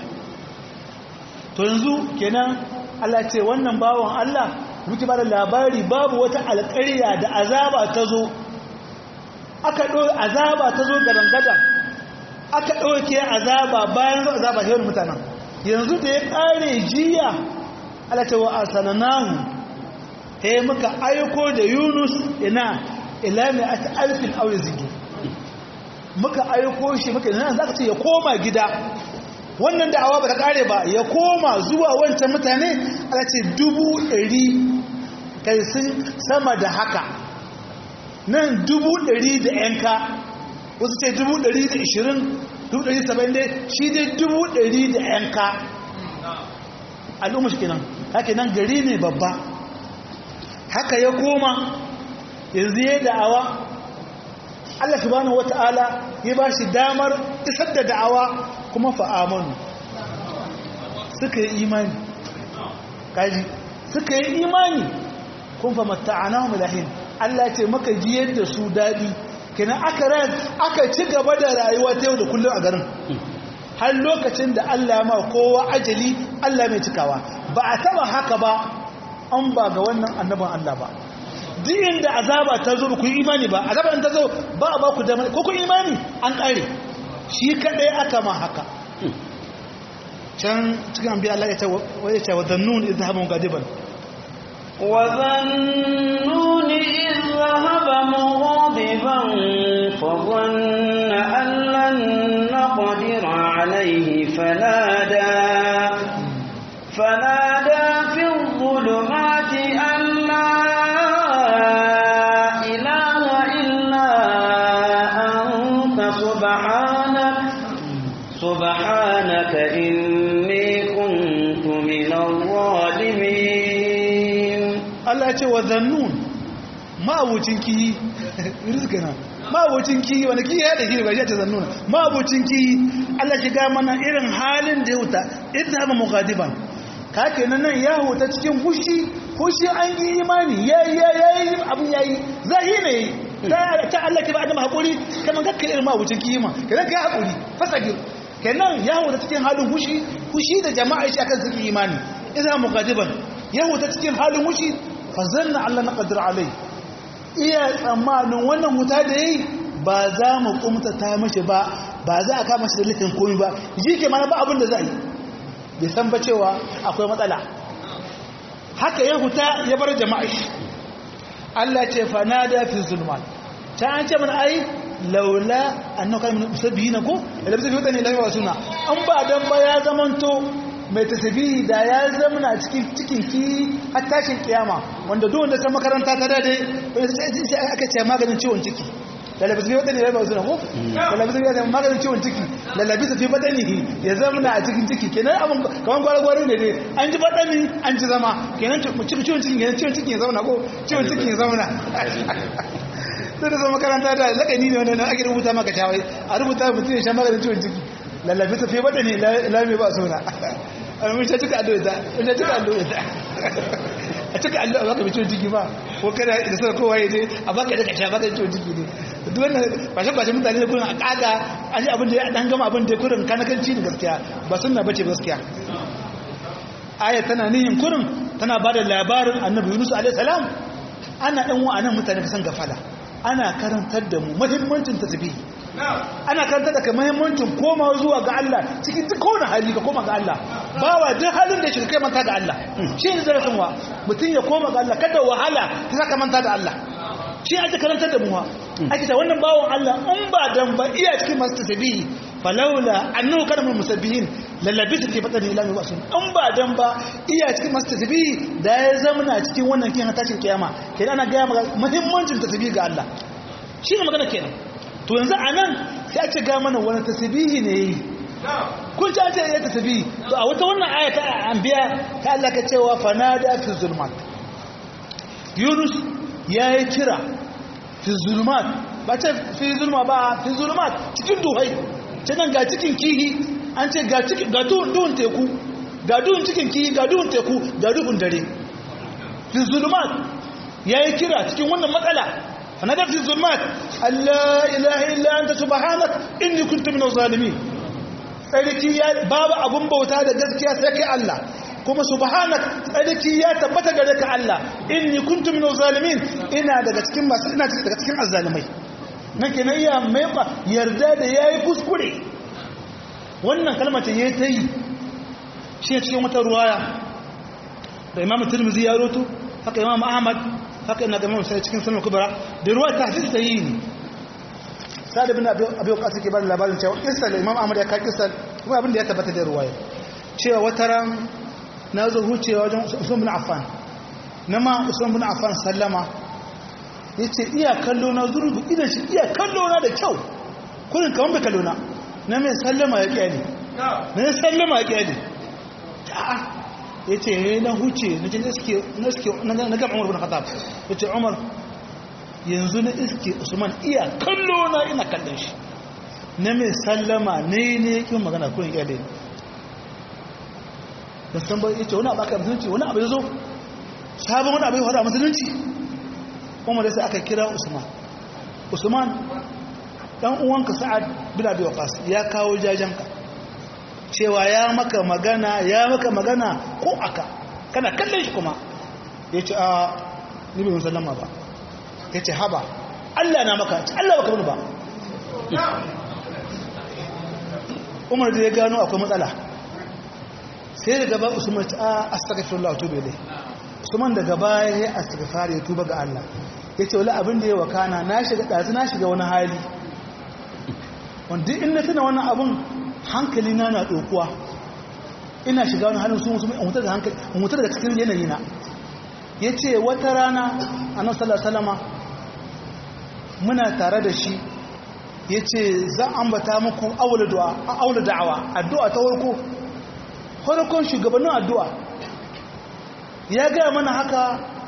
to yanzu kenan Allah ce wannan bawon Allah muke ba da labari babu wata alƙarya da azaba ta zo aka ɗo azaba ta zo gadan gadan aka ɗauke azaba bayan zo azaba hewan mutanen yanzu da ya ƙare jiya Allah ce wa asananahu he muka aiko da yunus ina ila mai ata alfin aure zigi muka aiko shi muka ina za ka ce ya koma gida wannan da'awa ba ta kare ba ya koma zuwa wancan mutane ala ce dubu ɗari kai sun sama da haka nan dubu ɗari da yanka wasu ce dubu ɗari da ishirin dubu ɗari saba'in dai shi dai dubu ɗari da yanka al'umma shi kenan haka nan gari ne babba haka ya koma yanzu ya da'awa Allah subhanahu wata'ala ya ba shi damar isar da da'awa kuma fa'amanu suka yi imani kaji suka yi imani kun fa matta'ana mulahin Allah ce maka ji yadda su daɗi kenan aka ran aka ci gaba da rayuwa ta yau da kullum a garin har lokacin da Allah ma kowa ajali Allah mai cikawa ba a taba haka ba an ba ga wannan annaban Allah ba duk inda azaba ta zo ku yi imani ba azaba ta zo ba a ba ku da ko ku imani an kare shi kadai aka ma haka can cikin anbiya Allah ya ce wa ya ce wa dhannun idhabu gadiban wa dhannun idhaba mughadiban fa dhanna an lan naqdir alayhi fanada fanada fi dhulumati an la سبحانك إني كنت من الظالمين Allah ya ce wa zannun ma'abucin kiyi rizkina ma'abucin kiyi wanda kiyi ya da kiyi ba shi ta zannun ma'abucin kiyi Allah shi ga mana irin halin da ya wuta idan zama mughadiban ka kenan nan ya huta cikin fushi fushi an yi imani yayi yayi abin yayi zahi ne ta Allah ke ba adam hakuri kaman kakka irin ma'abucin kiyi ma kenan kai hakuri fasagir kenan ya huta cikin halin fushi fushi da jama'a shi akan suke imani idan mughadiban ya huta cikin halin fushi fa zanna Allah na qadir alai iya tsammanin wannan wuta da yayi ba za mu kumta ta mashi ba ba za a kama shi da laifin komai ba ji ke mana ba abin da za yi bai san ba cewa akwai matsala haka ya huta ya bar jama'a shi Allah ce fa nada fi zulmat ta an ce mana ai laula annaka min musabbihina ko da bisa fiye ne lafiya suna an ba dan ba ya zamanto mai tasbihi da ya zamana cikin cikin ki har tashin kiyama wanda duk wanda san makaranta ta dade sai aka ce maganin ciwon ciki lalabi sai wadanda ya ba suna ko lalabi sai wadanda maganin ciwon ciki lalabi sai badani ya zamana a cikin ciki kenan abun kaman gwargwaro ne dai an ji badani an ji zama kenan cikin ciwon ciki kenan ciwon ciki ya zauna ko ciwon ciki ya zauna sai da zama makaranta da lakani ne wanda ake rubuta maka shawai a rubuta mutum ya sha maganin ciwon ciki lallabi ta fi badani lami ba suna mun sha cika allo ita mun sha cika allo ita a cika allo a baka ciwon ciki ba ko kada da sai kowa ya je a baka da kasha baka ciwon ciki ne duk wannan bashin bashin mutane da kurin a kaga an yi abin da ya dan gama abin da kurin kanakanci ne gaskiya ba sunna bace gaskiya aya tana nihin kurin tana ba da labarin annabi yunus alaihi salam ana dan wa'annan mutane san gafala ana karantar da mu muhimmancin tasbihi ana karantar da ka muhimmancin koma zuwa ga Allah cikin duk kowane hali ka koma ga Allah bawa duk halin da shi kai manta ga Allah shi ne zarafin wa mutum ya koma ga Allah kada wahala ta saka manta da Allah shi ake karantar da mu wa ake ta wannan bawon Allah in ba dan ba iya cikin masu tasbihi falaula annahu kana min musabbihin lallabita fi batni ila yawm asun in ba dan ba iya cikin masu tasbihi da ya zamana cikin wannan kin tashin kiyama kenan ana ga maka muhimmancin tasbihi ga Allah shi ne magana kenan to yanzu anan sai a ce ga mana wani tasbihi ne yi kun ci an ce ya tasbihi to a wata wannan aya ta anbiya ta Allah ka cewa fanada fi zulmat Yunus ya yi kira fi zulmat ba ce fi zulma ba fi zulmat cikin duhai ce nan ga cikin kihi an ce ga duhun teku ga duhun cikin kihi ga duhun teku ga duhun dare fi zulmat ya yi kira cikin wannan matsala fanadar fi zulmat Allah ilaha illa anta subhanak inni kuntu minaz zalimin tsarki ya babu abun bauta da gaskiya sai kai Allah kuma subhanak tsarki ya tabbata gare ka Allah inni kuntu minaz zalimin ina daga cikin masu ina daga cikin azzalimai nake nan ya mai yarda da yayi kuskure wannan kalmar ta yayi tayi shi cikin wata ruwaya da Imam Tirmidhi ya roto haka Imam Ahmad haka ina ga Imam Sai cikin Sunan Kubra da ruwa ta hadisi tayi ne Sa'ad ibn Abi Abi Waqqas ke bada labarin cewa kissal Imam Ahmad ya ka kissal kuma abin da ya tabbata da ruwaya cewa wata ran na zo hucewa wajen Usman bin Affan na ma Usman bin Affan sallama yace iya kallo na zurgu idan shi iya kallo na da kyau kullun kaman bai kallo na na mai sallama ya kyale na sallama ya kyale a'a yace ne na huce na je iske na iske na ga Umar bin Khattab yace Umar yanzu na iske Usman iya kallo na ina kallon shi na mai sallama ne ne yake magana kullun kyale da san bai yace wani abu aka musulunci wani abu ya zo sabon wani abu ya faru a musulunci umar sai aka kira usman usman dan uwanka sa'ad bin abi waqas ya kawo jajanka cewa ya maka magana ya maka magana ko aka kana kallon shi kuma yace a ni bai musallama ba yace haba Allah na maka Allah baka bani ba umar da ya gano akwai matsala sai daga ba usman ta astaghfirullah tuba ilai usman daga baya ya astaghfar ya tuba ga Allah yace wala abin da ya wakana na shiga dazu na shiga wani hali wanda in na tuna wannan abun hankali na na dokuwa ina shiga wani halin sun musulmi mutar da hankali mutar da cikin yanayi na yace wata rana annabi sallallahu alaihi wasallama muna tare da shi yace za ambata muku awla du'a awla da'awa addu'a ta farko farkon shugabannin addu'a ya gaya mana haka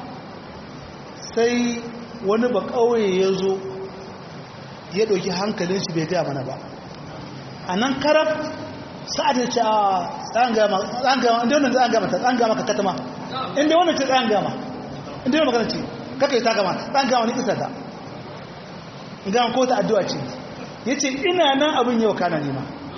sai wani ba ƙauye ya zo ya ɗauki hankalin shi bai gaya mana ba a nan karab sa'ad ya ce a tsayan gama inda wannan tsayan gama ta tsayan gama ka katama inda wannan ce tsayan gama inda wannan magana ce kaka yi ta gama tsayan gama ni kisa ta gama ko ta addu'a ce ya ce ina nan abin yau kana nema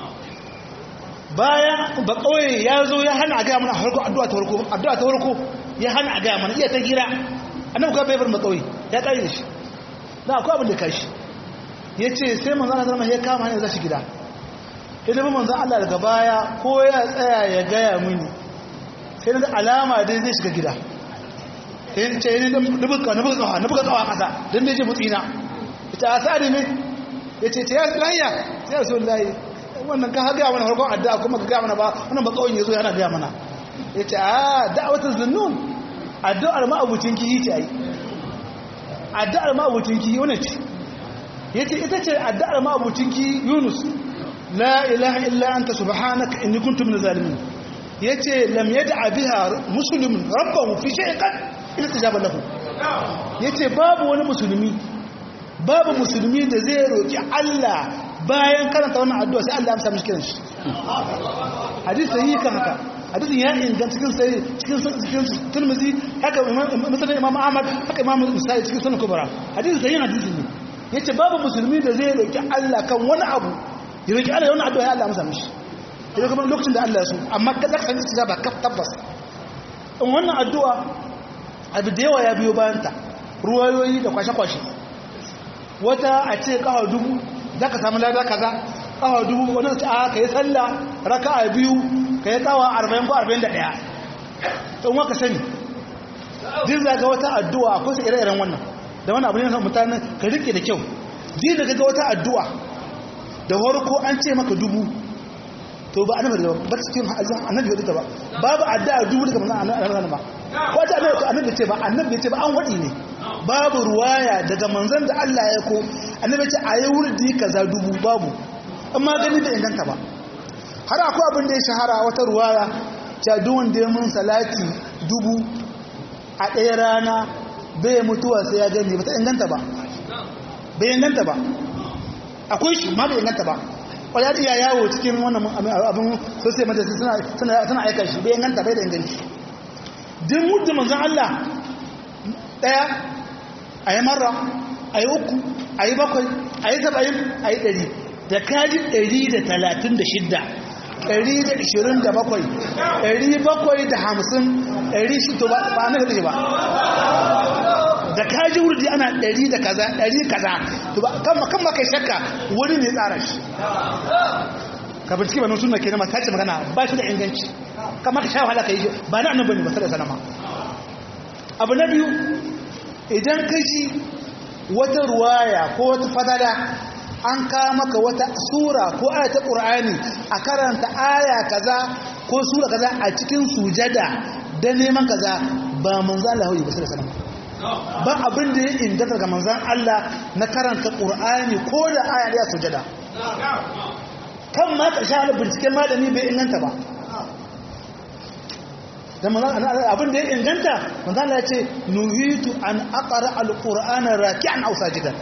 bayan ba kawai ya zo ya hana a gaya mana harko addu'a ta warko addu'a ta warko ya hana a gaya mana iya ta gira annabi ka bai bar ba kawai ya kare da shi da akwai abin da kashi ya ce sai manzan Allah zama ya kama hanyar zashi gida ya zama manzan Allah daga baya ko ya tsaya ya gaya mini sai na alama dai zai shiga gida sai ce ni na buga na buga kawa na buga kawa kasa don dai ce mutsina ya ce a sa'adi ne ya ce ce ya lahiya sai ya so lahi wannan ka haga mana farkon addu'a kuma ka ga mana ba wannan ba kawai yazo yana ga mana yace a da'watul zunnun addu'ar ma abucin kiyi ce ai addu'ar ma abucin kiyi wannan ce yace ita ce addu'ar ma abucin kiyi Yunus la ilaha illa anta subhanaka inni kuntu minaz zalimin yace lam yad'a biha muslimun rabbahu fi shay'in qad istajaba lahu yace babu wani musulmi babu musulmi da zai roki Allah bayan karanta wannan addu'a sai Allah ya amsa mishi kiran shi hadisi sahihi kan haka hadisin ya inganta cikin sai cikin cikin Tirmidhi haka Muslim Imam Ahmad haka Imam Nasa'i cikin Sunan Kubra hadisi sahihi hadisi ne yace babu musulmi da zai roki Allah kan wani abu ya roki Allah wannan addu'a ya Allah amsa mishi idan kuma lokacin da Allah ya so amma kada ka san istijaba ka tabbas in wannan addu'a abu da yawa ya biyo bayan ta ruwayoyi da kwashe-kwashe wata a ce kawo dubu za ka samu lada kaza kawo dubu wani ta a ka yi sallah raka a biyu ka yi kawo arba'in ko arba'in da ɗaya in waka sani din zaga wata addu'a akwai su ire-iren wannan da wani abu ne na mutane ka rike da kyau din da ga wata addu'a da farko an ce maka dubu to ba annabi da ba cikin annabi da ba babu addu'a dubu daga manzon annabi ba ko ta annabi ce ba annabi ce ba an wadi ne babu ruwaya daga manzon da Allah ya ko annabi ce ayi wurdi kaza dubu babu amma gani da inganta ba har akwai abin da ya shahara wata ruwaya ta duk wanda ya mun salati dubu a ɗaya rana bai mutuwa sai ya gani ba ta inganta ba bai inganta ba akwai shi ma bai inganta ba ya iya yawo cikin wannan abin sosai majalisi suna aika shi bai inganta bai da inganci din mutu manzan Allah ɗaya a yi mara a yi uku a yi bakwai a yi saba'in a yi ɗari da kaji ɗari da talatin da shidda ɗari da ishirin da bakwai ɗari bakwai da hamsin ɗari shi to ba na kaɗe ba da kaji wurdi ana ɗari da kaza ɗari kaza to ba kan ma kai shakka wani ne tsara shi ka bincike ba suna ke nama ta ce magana ba shi da inganci kama ka sha wahala ka yi ba na annabi ne ba sai da sanama abu na biyu idan ka ji wata ruwaya ko wata fadada an ka maka wata sura ko aya ta qur'ani a karanta aya kaza ko sura kaza a cikin sujada da neman kaza ba manzo Allah ba sai da sanama ba abin da ya inganta ga manzan Allah na karanta ƙur'ani ko da aya ɗaya sujada kan ma ƙarshen ala binciken malami bai inganta ba abin da ya inganta manzan Allah ya ce nuhitu an aqara alqur'ana raki'an aw sajidan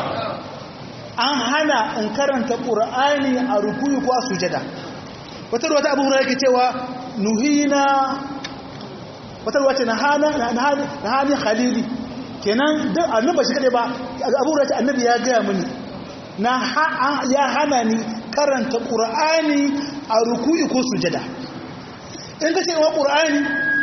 an hana in karanta ƙur'ani a rukuyi ko a sujada wata ruwa ta abu hura yake cewa nuhina wata ruwa ce na hannun khalili kenan duk annabi shi kadai ba abu da annabi ya gaya mini na ya hana ni karanta qur'ani a ruku'i ko sujada in ka ce wa qur'ani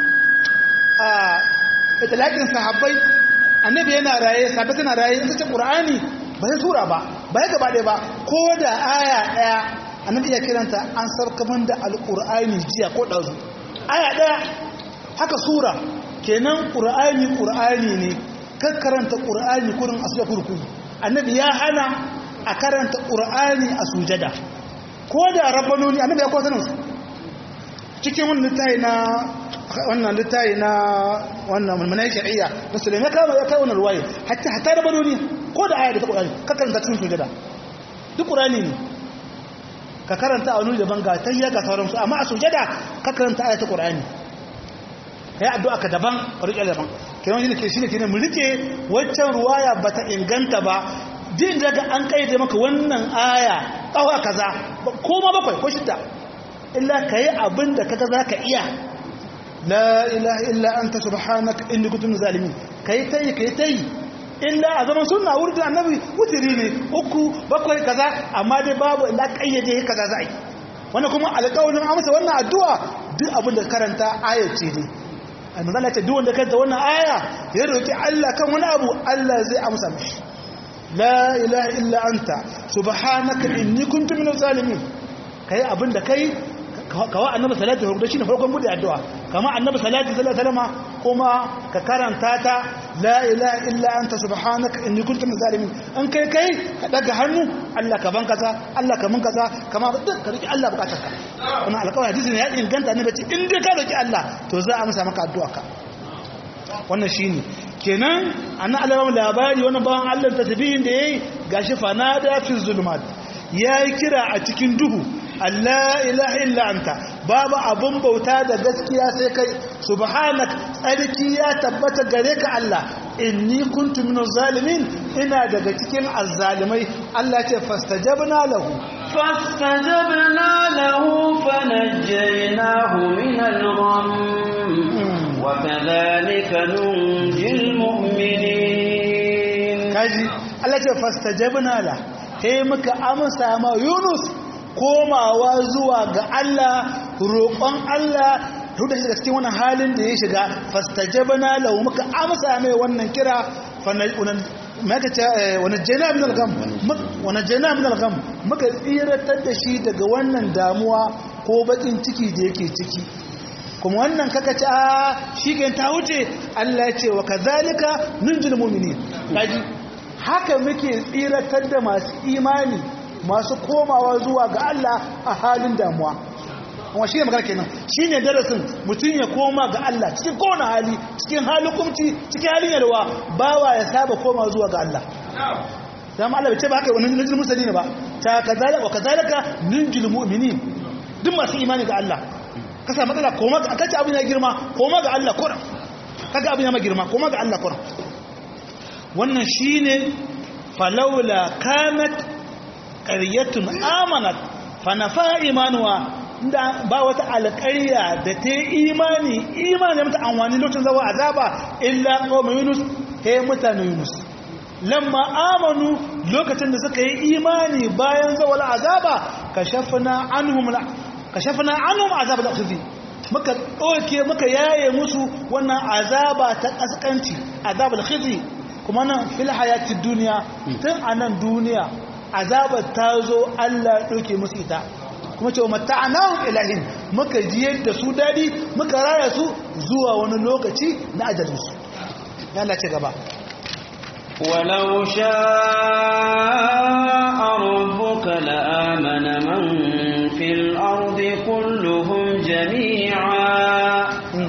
a itlaqin sahabbai annabi yana raye sahabbai tana raye in ka ce qur'ani ba sai sura ba ba ya gaba ɗaya ba ko da aya ɗaya annabi ya kiranta an sarkaman da alqur'ani jiya ko ɗazu aya ɗaya haka sura kenan ƙur'ani ƙur'ani ne kan karanta ƙur'ani kurin a sujada kurku annabi ya hana a karanta ƙur'ani a sujada ko da rabbanoni annabi ya kwata su cikin wannan littayi na wannan littayi na wannan mulmulai shari'a na sulaiman ya kawo ya kawo wannan ruwaye hatta hatta rabbanoni ko da aya da ta ƙur'ani ka karanta cikin sujada duk ƙur'ani ne ka karanta a wani daban ga tayya ga sauransu amma a sujada ka karanta aya ta ƙur'ani kai addu'a ka daban ka rike daban kenan shine ke shine kenan mu rike waccan ruwaya bata inganta ba din daga an kaide maka wannan aya kawa kaza ko ma bakwai ko shidda illa kai abin da kaga zaka iya la ilaha illa anta subhanaka inni kuntu minaz zalimin kai tai kai tai illa a zaman sunna wurin annabi wutiri ne uku bakwai kaza amma dai babu illa kayyade kaza za a yi wannan kuma alƙawarin amsa wannan addu'a duk abin da karanta ayace ne almanzala ce duk wanda kanta wannan aya ya roki Allah kan wani abu Allah zai amsa mishi la ilaha illa anta subhanaka inni kuntu minaz zalimin kai abinda kai kawa annabi salatu alaihi wasallam farkon bude addu'a kama annabi salatu alaihi wasallam kuma ka karanta ta la ilaha illa anta subhanaka inni kuntu minaz zalimin an kai kai ka daga hannu Allah ka ban kaza Allah ka mun kaza kama duk ka roki Allah bukatarka wannan alƙawari hadisi ne ya inganta annabi ce in dai ka roki Allah to za a amsa maka addu'a ka wannan shine kenan annan Allah labari wannan bawan Allah tasbihin da yayi gashi fanada fi zulumat yayi kira a cikin duhu Allah ilaha illa anta babu abun bauta da gaskiya sai kai subhanak tsarki ya tabbata gare ka Allah inni kuntu minaz zalimin ina daga cikin azzalimai Allah ce fastajabna lahu فاستجبنا له فنجيناه من الغم وكذلك ننجي المؤمنين kaji Allah ce fastajabna la sai muka amsa ma Yunus komawa zuwa ga Allah roƙon Allah duk da shiga cikin wannan halin da ya shiga fastajabna lahu muka amsa mai wannan kira maka ce wani jana min algam wani jana min algam muka tsiratar da shi daga wannan damuwa ko bakin ciki da yake ciki kuma wannan kaka ce a shi ke ta wuce Allah ya ce wa kazalika nunjil mu'minin kaji haka muke tsiratar da masu imani masu komawa zuwa ga Allah a halin damuwa kuma shi ne magana kenan shi ne darasin mutum ya koma ga Allah cikin kowane hali cikin halin kumci cikin halin yalwa bawa ya saba koma zuwa ga Allah dama Allah bai ce ba haka wani nujil musulmi ne ba ta kazalika wa kazalika nunjil mu'minin duk masu imani ga Allah ka sa matsala koma ga kace abin ya girma koma ga Allah kuran kaga abin ya ma girma koma ga Allah kuran wannan shine falawla kanat qaryatun amanat fanafa imanuwa da ba wata alƙarya da ta yi imani imani mata amfani lokacin zawa azaba illa qawm yunus he mutanen yunus lamma amanu lokacin da suka yi imani bayan zawal azaba kashafna anhum kashafna anhum azab al-khizi muka doke muka yaye musu wannan azaba ta kaskanci azab al-khizi kuma nan fil hayatid dunya tun anan duniya azabar ta zo Allah doke musu ita kuma ce mata'anahum ilahin muka jiyar da su dadi muka raya su zuwa wani lokaci na ajalinsu ya Allah ce gaba ولو شاء ربك لآمن من في الأرض كلهم جميعا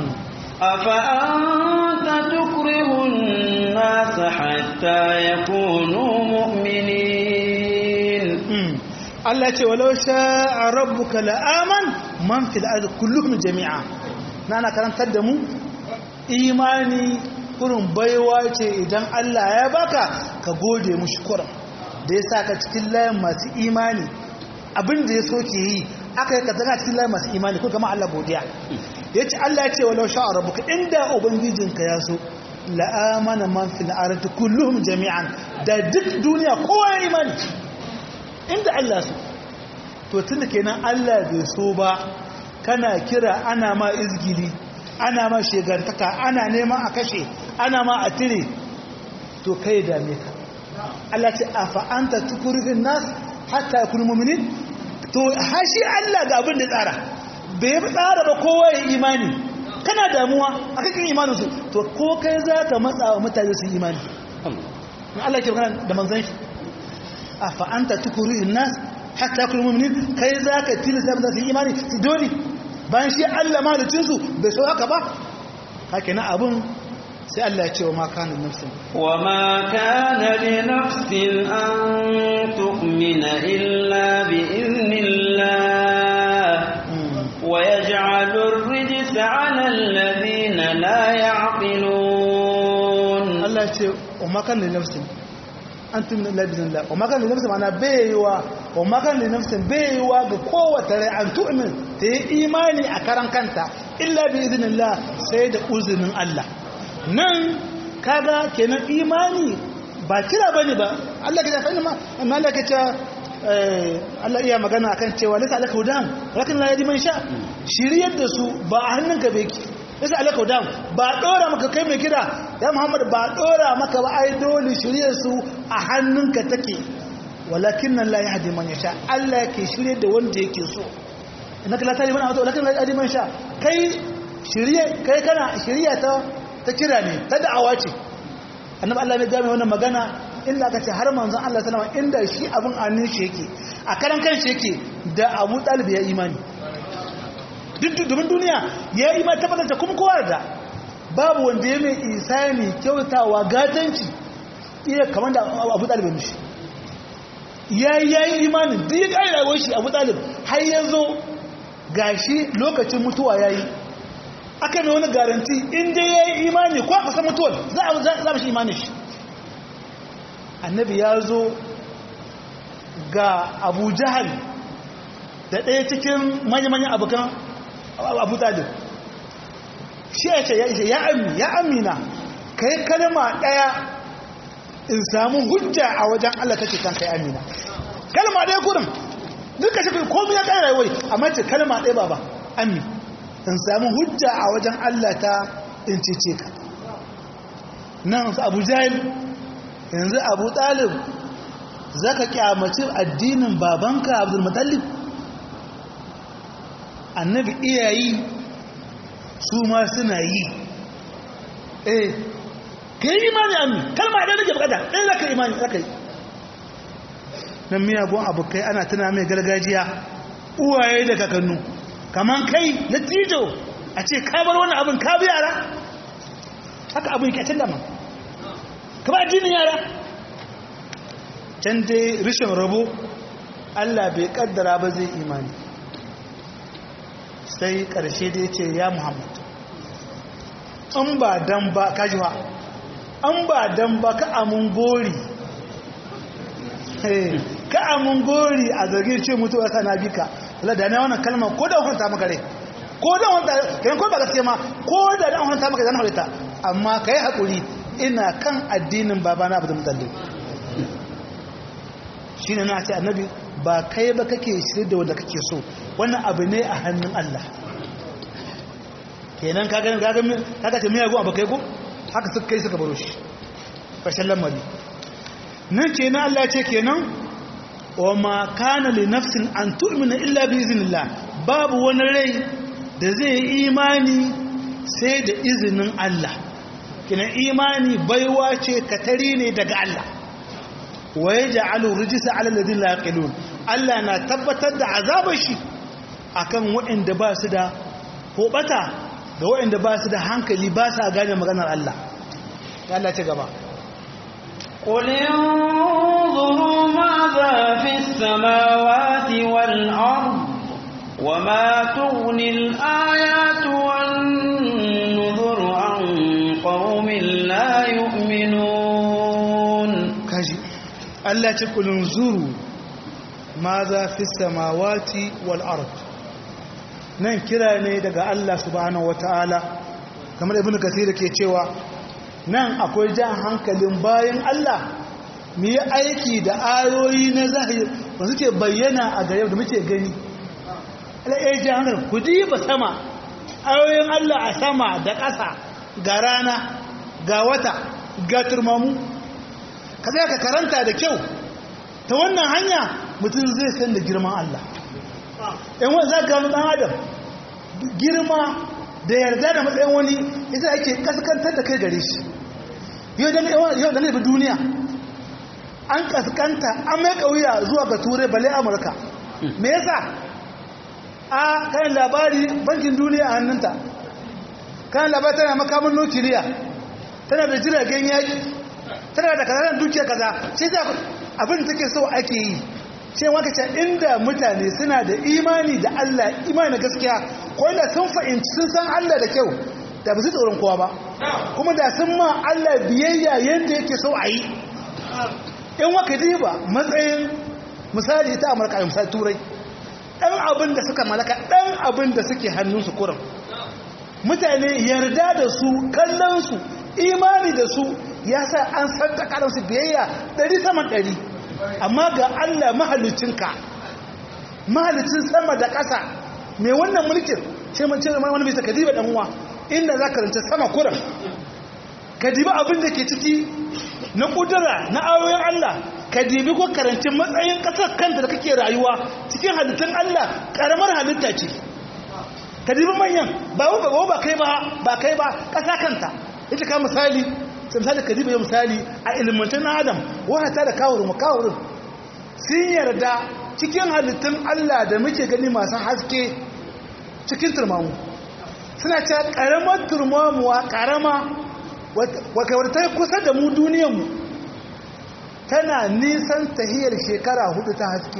أفأنت تكره الناس حتى يكونوا مؤمنين Allah ce walau sha'a rabbuka la'aman man fil ardi kulluhum jami'a nana karantar da mu imani kurin baiwa ce idan Allah ya baka ka gode mushi kurin da ya saka cikin layin masu imani abin da ya so ke yi aka yi ka zana cikin layin masu imani ko kama Allah godiya ya ce Allah ya ce walau sha'a rabbuka inda ubangijinka ya so la'amana man fil ardi kulluhum jami'an da duk duniya kowa ya imani inda Allah so to tunda kenan Allah bai so ba kana kira ana ma izgili ana ma shegantaka ana neman a kashe ana ma a tire to kai dame ka Allah ce afa anta tukurihin nas hatta yakunu mu'minin to hashi Allah ga abin da tsara bai tsara ba kowa ya imani kana damuwa akan kin imanin su to ko kai zaka matsa wa mutane su imani Allah ke magana da manzon shi afa anta tukurihin nas hatta yakunu mu'minin kai zaka tilasta ba su imani su dole bayan shi Allah mahalicin su bai so haka ba haka na abun sai Allah ya ce wa ma kana nafsin wa ma kana li nafsin an tu'mina illa bi idnillah wa yaj'alu ar-rijsa 'ala alladhina la ya'qilun Allah ya ce wa ma kana li nafsin an tu'mina illa bi idnillah wa ma kana li nafsin ana baiwa wa ma kana li nafsin baiwa ga kowace rai an tu'min ta yi imani a karan kanta illa bi idnillah sai da uzinin Allah nan kaga kenan imani ba kira bane ba Allah ke tafi ma amma Allah ke ce Allah iya magana akan cewa lasa alaka hudan lakin la yadi man sha shiriyar da su ba a hannunka bai ki lasa alaka hudan ba dora maka kai mai kira ya Muhammad ba dora maka ba ai dole shiriyar su a hannunka take walakin nan la yahdi man yasha Allah yake shiryar da wanda yake so innaka la tahdi man ahda walakin la yahdi man sha kai shiriye kai kana shiriya ta ta kira ne ta da'awa ce annabi Allah ne game wannan magana inda aka ce har manzon Allah sallama inda shi abin annin shi yake a karan kan shi yake da Abu Talib ya imani duk domin duniya ya yi imani tabbatar da kuma kowa da babu wanda ya mai isani kyautawa gatanci iya kamar da Abu Talib mishi ya yi imanin duk ya ƙari rayuwar shi Abu Talib har ya zo gashi lokacin mutuwa ya yi aka mai wani garanti inda ya yi imani ko a san mutuwar za a shi imanin shi annabi ya zo ga abu jahal da ɗaya cikin manya-manyan abokan abu talib shi ya ce ya ami ya amina ka yi kalma ɗaya in samu hujja a wajen allah kake kan kai amina kalma ɗaya kurin duka shi komi ya ƙara wai amma ce kalma ɗaya ba ba ami in samu hujja a wajen allah ta in cece ka nan su abu jahil yanzu abu talib za ka kyamaci addinin babanka abdulmutallib annabi iyayi su ma suna yi eh ka yi imani amin kalma ɗaya nake bukata ɗaya za ka imani za ka yi nan miyagun abokai ana tuna mai gargajiya uwaye da kakannu kaman kai na tijo a ce kabar wani abin ka bi yara haka abin yake can dama ka ba addinin yara can dai rishin rabo allah bai kaddara ba zai imani sai karshe da ya ce ya muhammad an ba dan ba kajiwa an ba dan ba ka amun gori ka amun gori a zargin ce mutuwa sana bika Allah da ne wannan kalmar ko da hunta maka rai ko da hunta kai ko ba gaske ma ko da dan hunta maka zan halitta amma kai hakuri ina kan addinin babana Abdul Muttalib shine na ce annabi ba kai ba kake shirye da wanda kake so wannan abu ne a hannun Allah kenan kaga kaga kaga ce miyagun abu kai ko haka suka kai suka baro shi fashin lamari nan kenan Allah ya ce kenan wa ma kana li nafsin an tu'mina illa bi iznillah babu wani rai da zai yi imani sai da izinin Allah kina imani baiwa ce katari ne daga Allah wa yaj'alu rijsa 'ala alladhina la yaqilun Allah na tabbatar da azabar shi akan waɗanda ba su da hobata ga waɗanda ba su da hankali ba sa gane maganar Allah Allah ce gaba قل انظروا ماذا في السماوات والأرض وما تغني الآيات والنذر عن قوم لا يؤمنون kaji Allah ce kulun zuru maza fi samawati wal ard nan kira ne daga Allah subhanahu wataala kamar ibnu kasir ke cewa nan akwai jan hankalin bayan Allah mu yi aiki da ayoyi na zahiri ba suke bayyana a gare da muke gani ala'ayi jan hankali ku diba sama ayoyin Allah a sama da ƙasa ga rana ga wata ga turmamu ka zai ka karanta da kyau ta wannan hanya mutum zai san da girman Allah yan wani za ka ɗan adam girma da yarda da matsayin wani ita ake kaskantar da kai gare shi yau da nufi duniya an kaskanta an mai kauya zuwa ga turai bale amurka me yasa a kayan labari bankin duniya a hannunta kayan labari tana makamun nukiliya tana da jiragen yaki tana da kazanar dukiya kaza shi za abin da take so ake yi shi waka ce inda mutane suna da imani da Allah imani na gaskiya ko inda sun fahimci sun san Allah da kyau da ba su tsoron kowa ba kuma da sun ma Allah biyayya yadda yake so a yi in waka diba matsayin misali ta amurka da misali turai ɗan abin da suka malaka ɗan abin da suke hannunsu kurin mutane yarda da su kallonsu imani da su ya sa an santaka da su biyayya ɗari saman ɗari amma ga Allah mahalicinka mahalicin sama da ƙasa mai wannan mulkin ce man ce wani bisa kadiba ɗan uwa inda za ka rance sama kuran kadiba abin da ke ciki na ƙudura na ayoyin Allah kadibi ko karanci matsayin ƙasar kanta da kake rayuwa cikin halittun Allah ƙaramar halitta ce kadibi manyan ba ba ba kai ba ba kai ba ƙasa kanta ita ka misali sai misali kadibi ya misali a ilmantar na adam wata da kawurin kawurin sun yarda cikin halittun Allah da muke gani masu haske cikin turmamu suna cewa karamar turmamuwa karama wadda ta kusa da mu duniyanmu tana nisan tahiyar shekara hudu ta haske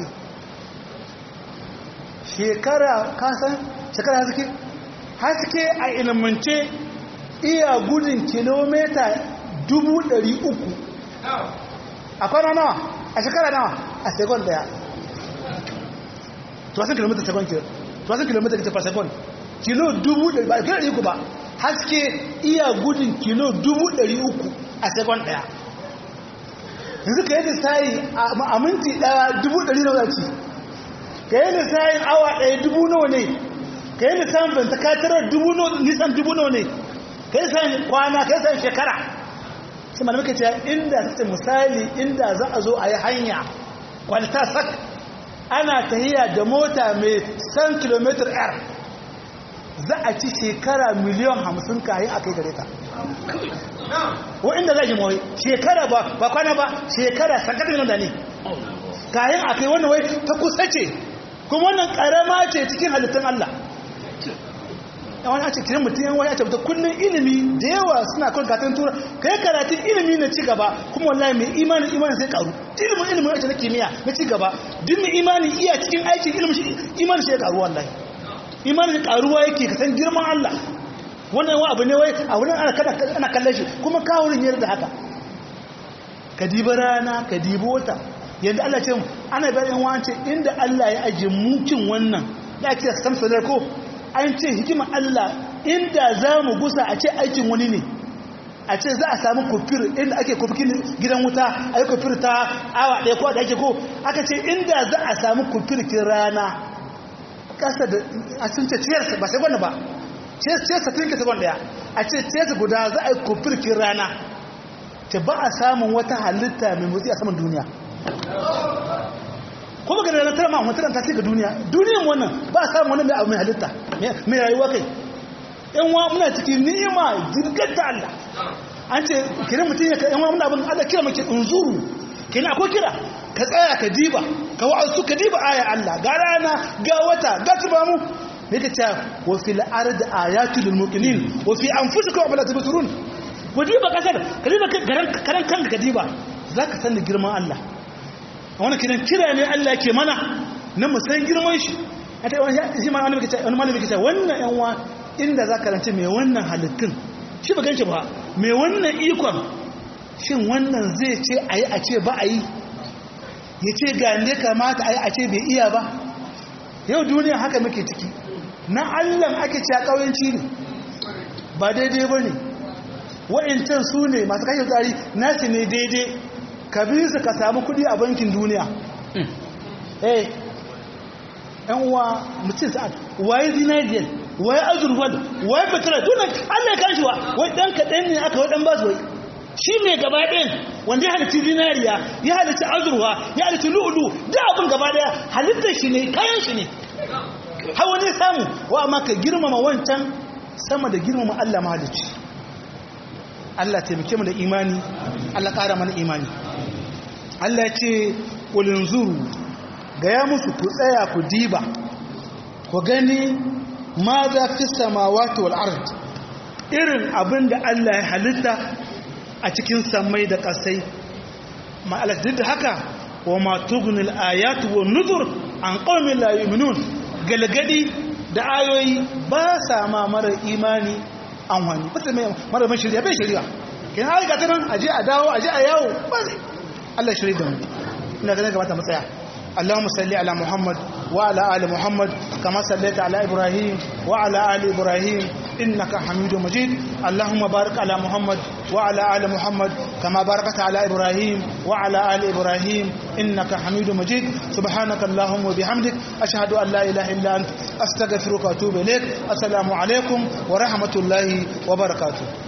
shekara kasan shekara haske haske a ilmance iya gudun kilomita dubu ɗari uku a kwana nawa a shekara nawa a sekon daya tuwasan kilomita sekon kilo tuwasan kilomita kita sekon kilo dubu ɗari ba kilo ɗari uku ba haske iya gudun kilo dubu ɗari uku a sekon daya yanzu ka yi lissayi a minti ɗaya dubu ɗari na wadaci ka yi lissayin awa ɗaya dubu nawa ne ka yi lissayin banta katarar nisan dubu nawa ne ka yi lissayin kwana ka yi lissayin shekara sai malamai kace inda ta misali inda za a zo a yi hanya kwalta sak ana tahiya da mota mai 100 km r za a ci shekara miliyan hamsin kayan a kai gare ta wa'inda za ji mawai shekara ba ba kwana ba shekara sakatun da ne kayan a kai wannan wai ta kusa ce kuma wannan karama ce cikin halittun Allah yawan a cikin mutum yan wani a tabbata kullum ilimi da yawa suna kawai gatan tura ka yi karatun ilimi na cigaba kuma wallahi mai imanin imanin sai karu ilimin ilimin wacce na kimiyya na cigaba duk mai imanin iya cikin aikin ilimin imanin shi ya karu wallahi imanin karuwa yake ka san girman Allah wannan wa abu ne wai a wurin ana kallon shi kuma kawurin yadda da haka ka dibi rana ka dibi wata yadda Allah ce ana bayan wance inda Allah ya ajiye mukin wannan da ake samsalar ko an ce hikimar Allah inda za mu gusa a ce aikin wani ne a ce za a samu kufir inda ake kufir gidan wuta a yi kufir ta awa ɗaya ko da ake ko aka ce inda za a samu kufir kin rana kasa da a sun ce ciyarsa ba sai gwanda ba ciyarsa tun ka sabon daya a ce ciyarsa guda za a yi kofirkin rana ce ba a samun wata halitta mai motsi a saman duniya kuma ga ranar tara ma'amma tara ta ce ga duniya duniyan wannan ba a samun wani mai abu mai halitta mai rayuwa kai yan wa muna cikin ni'ima jirgar ta Allah an ce kira mutum ya yan wa muna abin Allah kira mace unzuru kina akwai kira ka tsaya ka diba ka wa'azu ka diba aya Allah ga rana ga wata ga tubamu me ka ce wa fil ard ayatu lil muqinin wa fi anfusikum wa la tubsirun ku diba kasar ka diba garan karan kanka ka diba zaka san girman Allah a wannan kiran kira ne Allah yake mana na mu san girman shi a ta wani shi ma wani kace wani malami kace wannan yan wa inda zaka rance me wannan halittun shi ba ganci ba me wannan ikon shin wannan zai ce ayi a ce ba a yi ya ce ga ne kamata a yi a ce bai iya ba yau duniya haka muke ciki na allan ake ce a ƙauyenci ne ba daidai ba ne wa'incan su ne masu kashe tsari nasu ne daidai ka bi su ka samu kudi a bankin duniya eh yan uwa mutum sa'ad waye zinariyar waye azurfal waye fitila tunan allah ya kashi wa wai ɗan kaɗan ne aka waɗan ba su wai shi ne gaba ɗin wanda ya halitta zinariya ya halitta azurwa ya halitta lu'ulu da abin gaba ɗaya halittar shi ne kayan shi ne har wani samu wa amma ka girmama wancan sama da girmama Allah mahalicci Allah taimake mu da imani Allah ƙara mana imani Allah ce ƙulin zuru gaya musu ku tsaya ku diba ku gani ma za fi samawati wal ard irin abin da Allah ya halitta a cikin samai da ƙasai ma'alar duk da haka wa matugunil ayatu wa nuzur an ƙaumin la yuminun galgadi da ayoyi ba sa ma mara imani an wani ba mai mara mai shirya bai shirya kin har ga tanan aje a dawo aje a yawo ba Allah shirya da mu ina ganin gabata matsaya اللهم صل على محمد وعلى آل محمد كما صليت على إبراهيم وعلى آل إبراهيم إنك حميد مجيد اللهم بارك على محمد وعلى آل محمد كما باركت على إبراهيم وعلى آل إبراهيم إنك حميد مجيد سبحانك اللهم وبحمدك أشهد أن لا إله إلا أنت أستغفرك وأتوب إليك السلام عليكم ورحمة الله وبركاته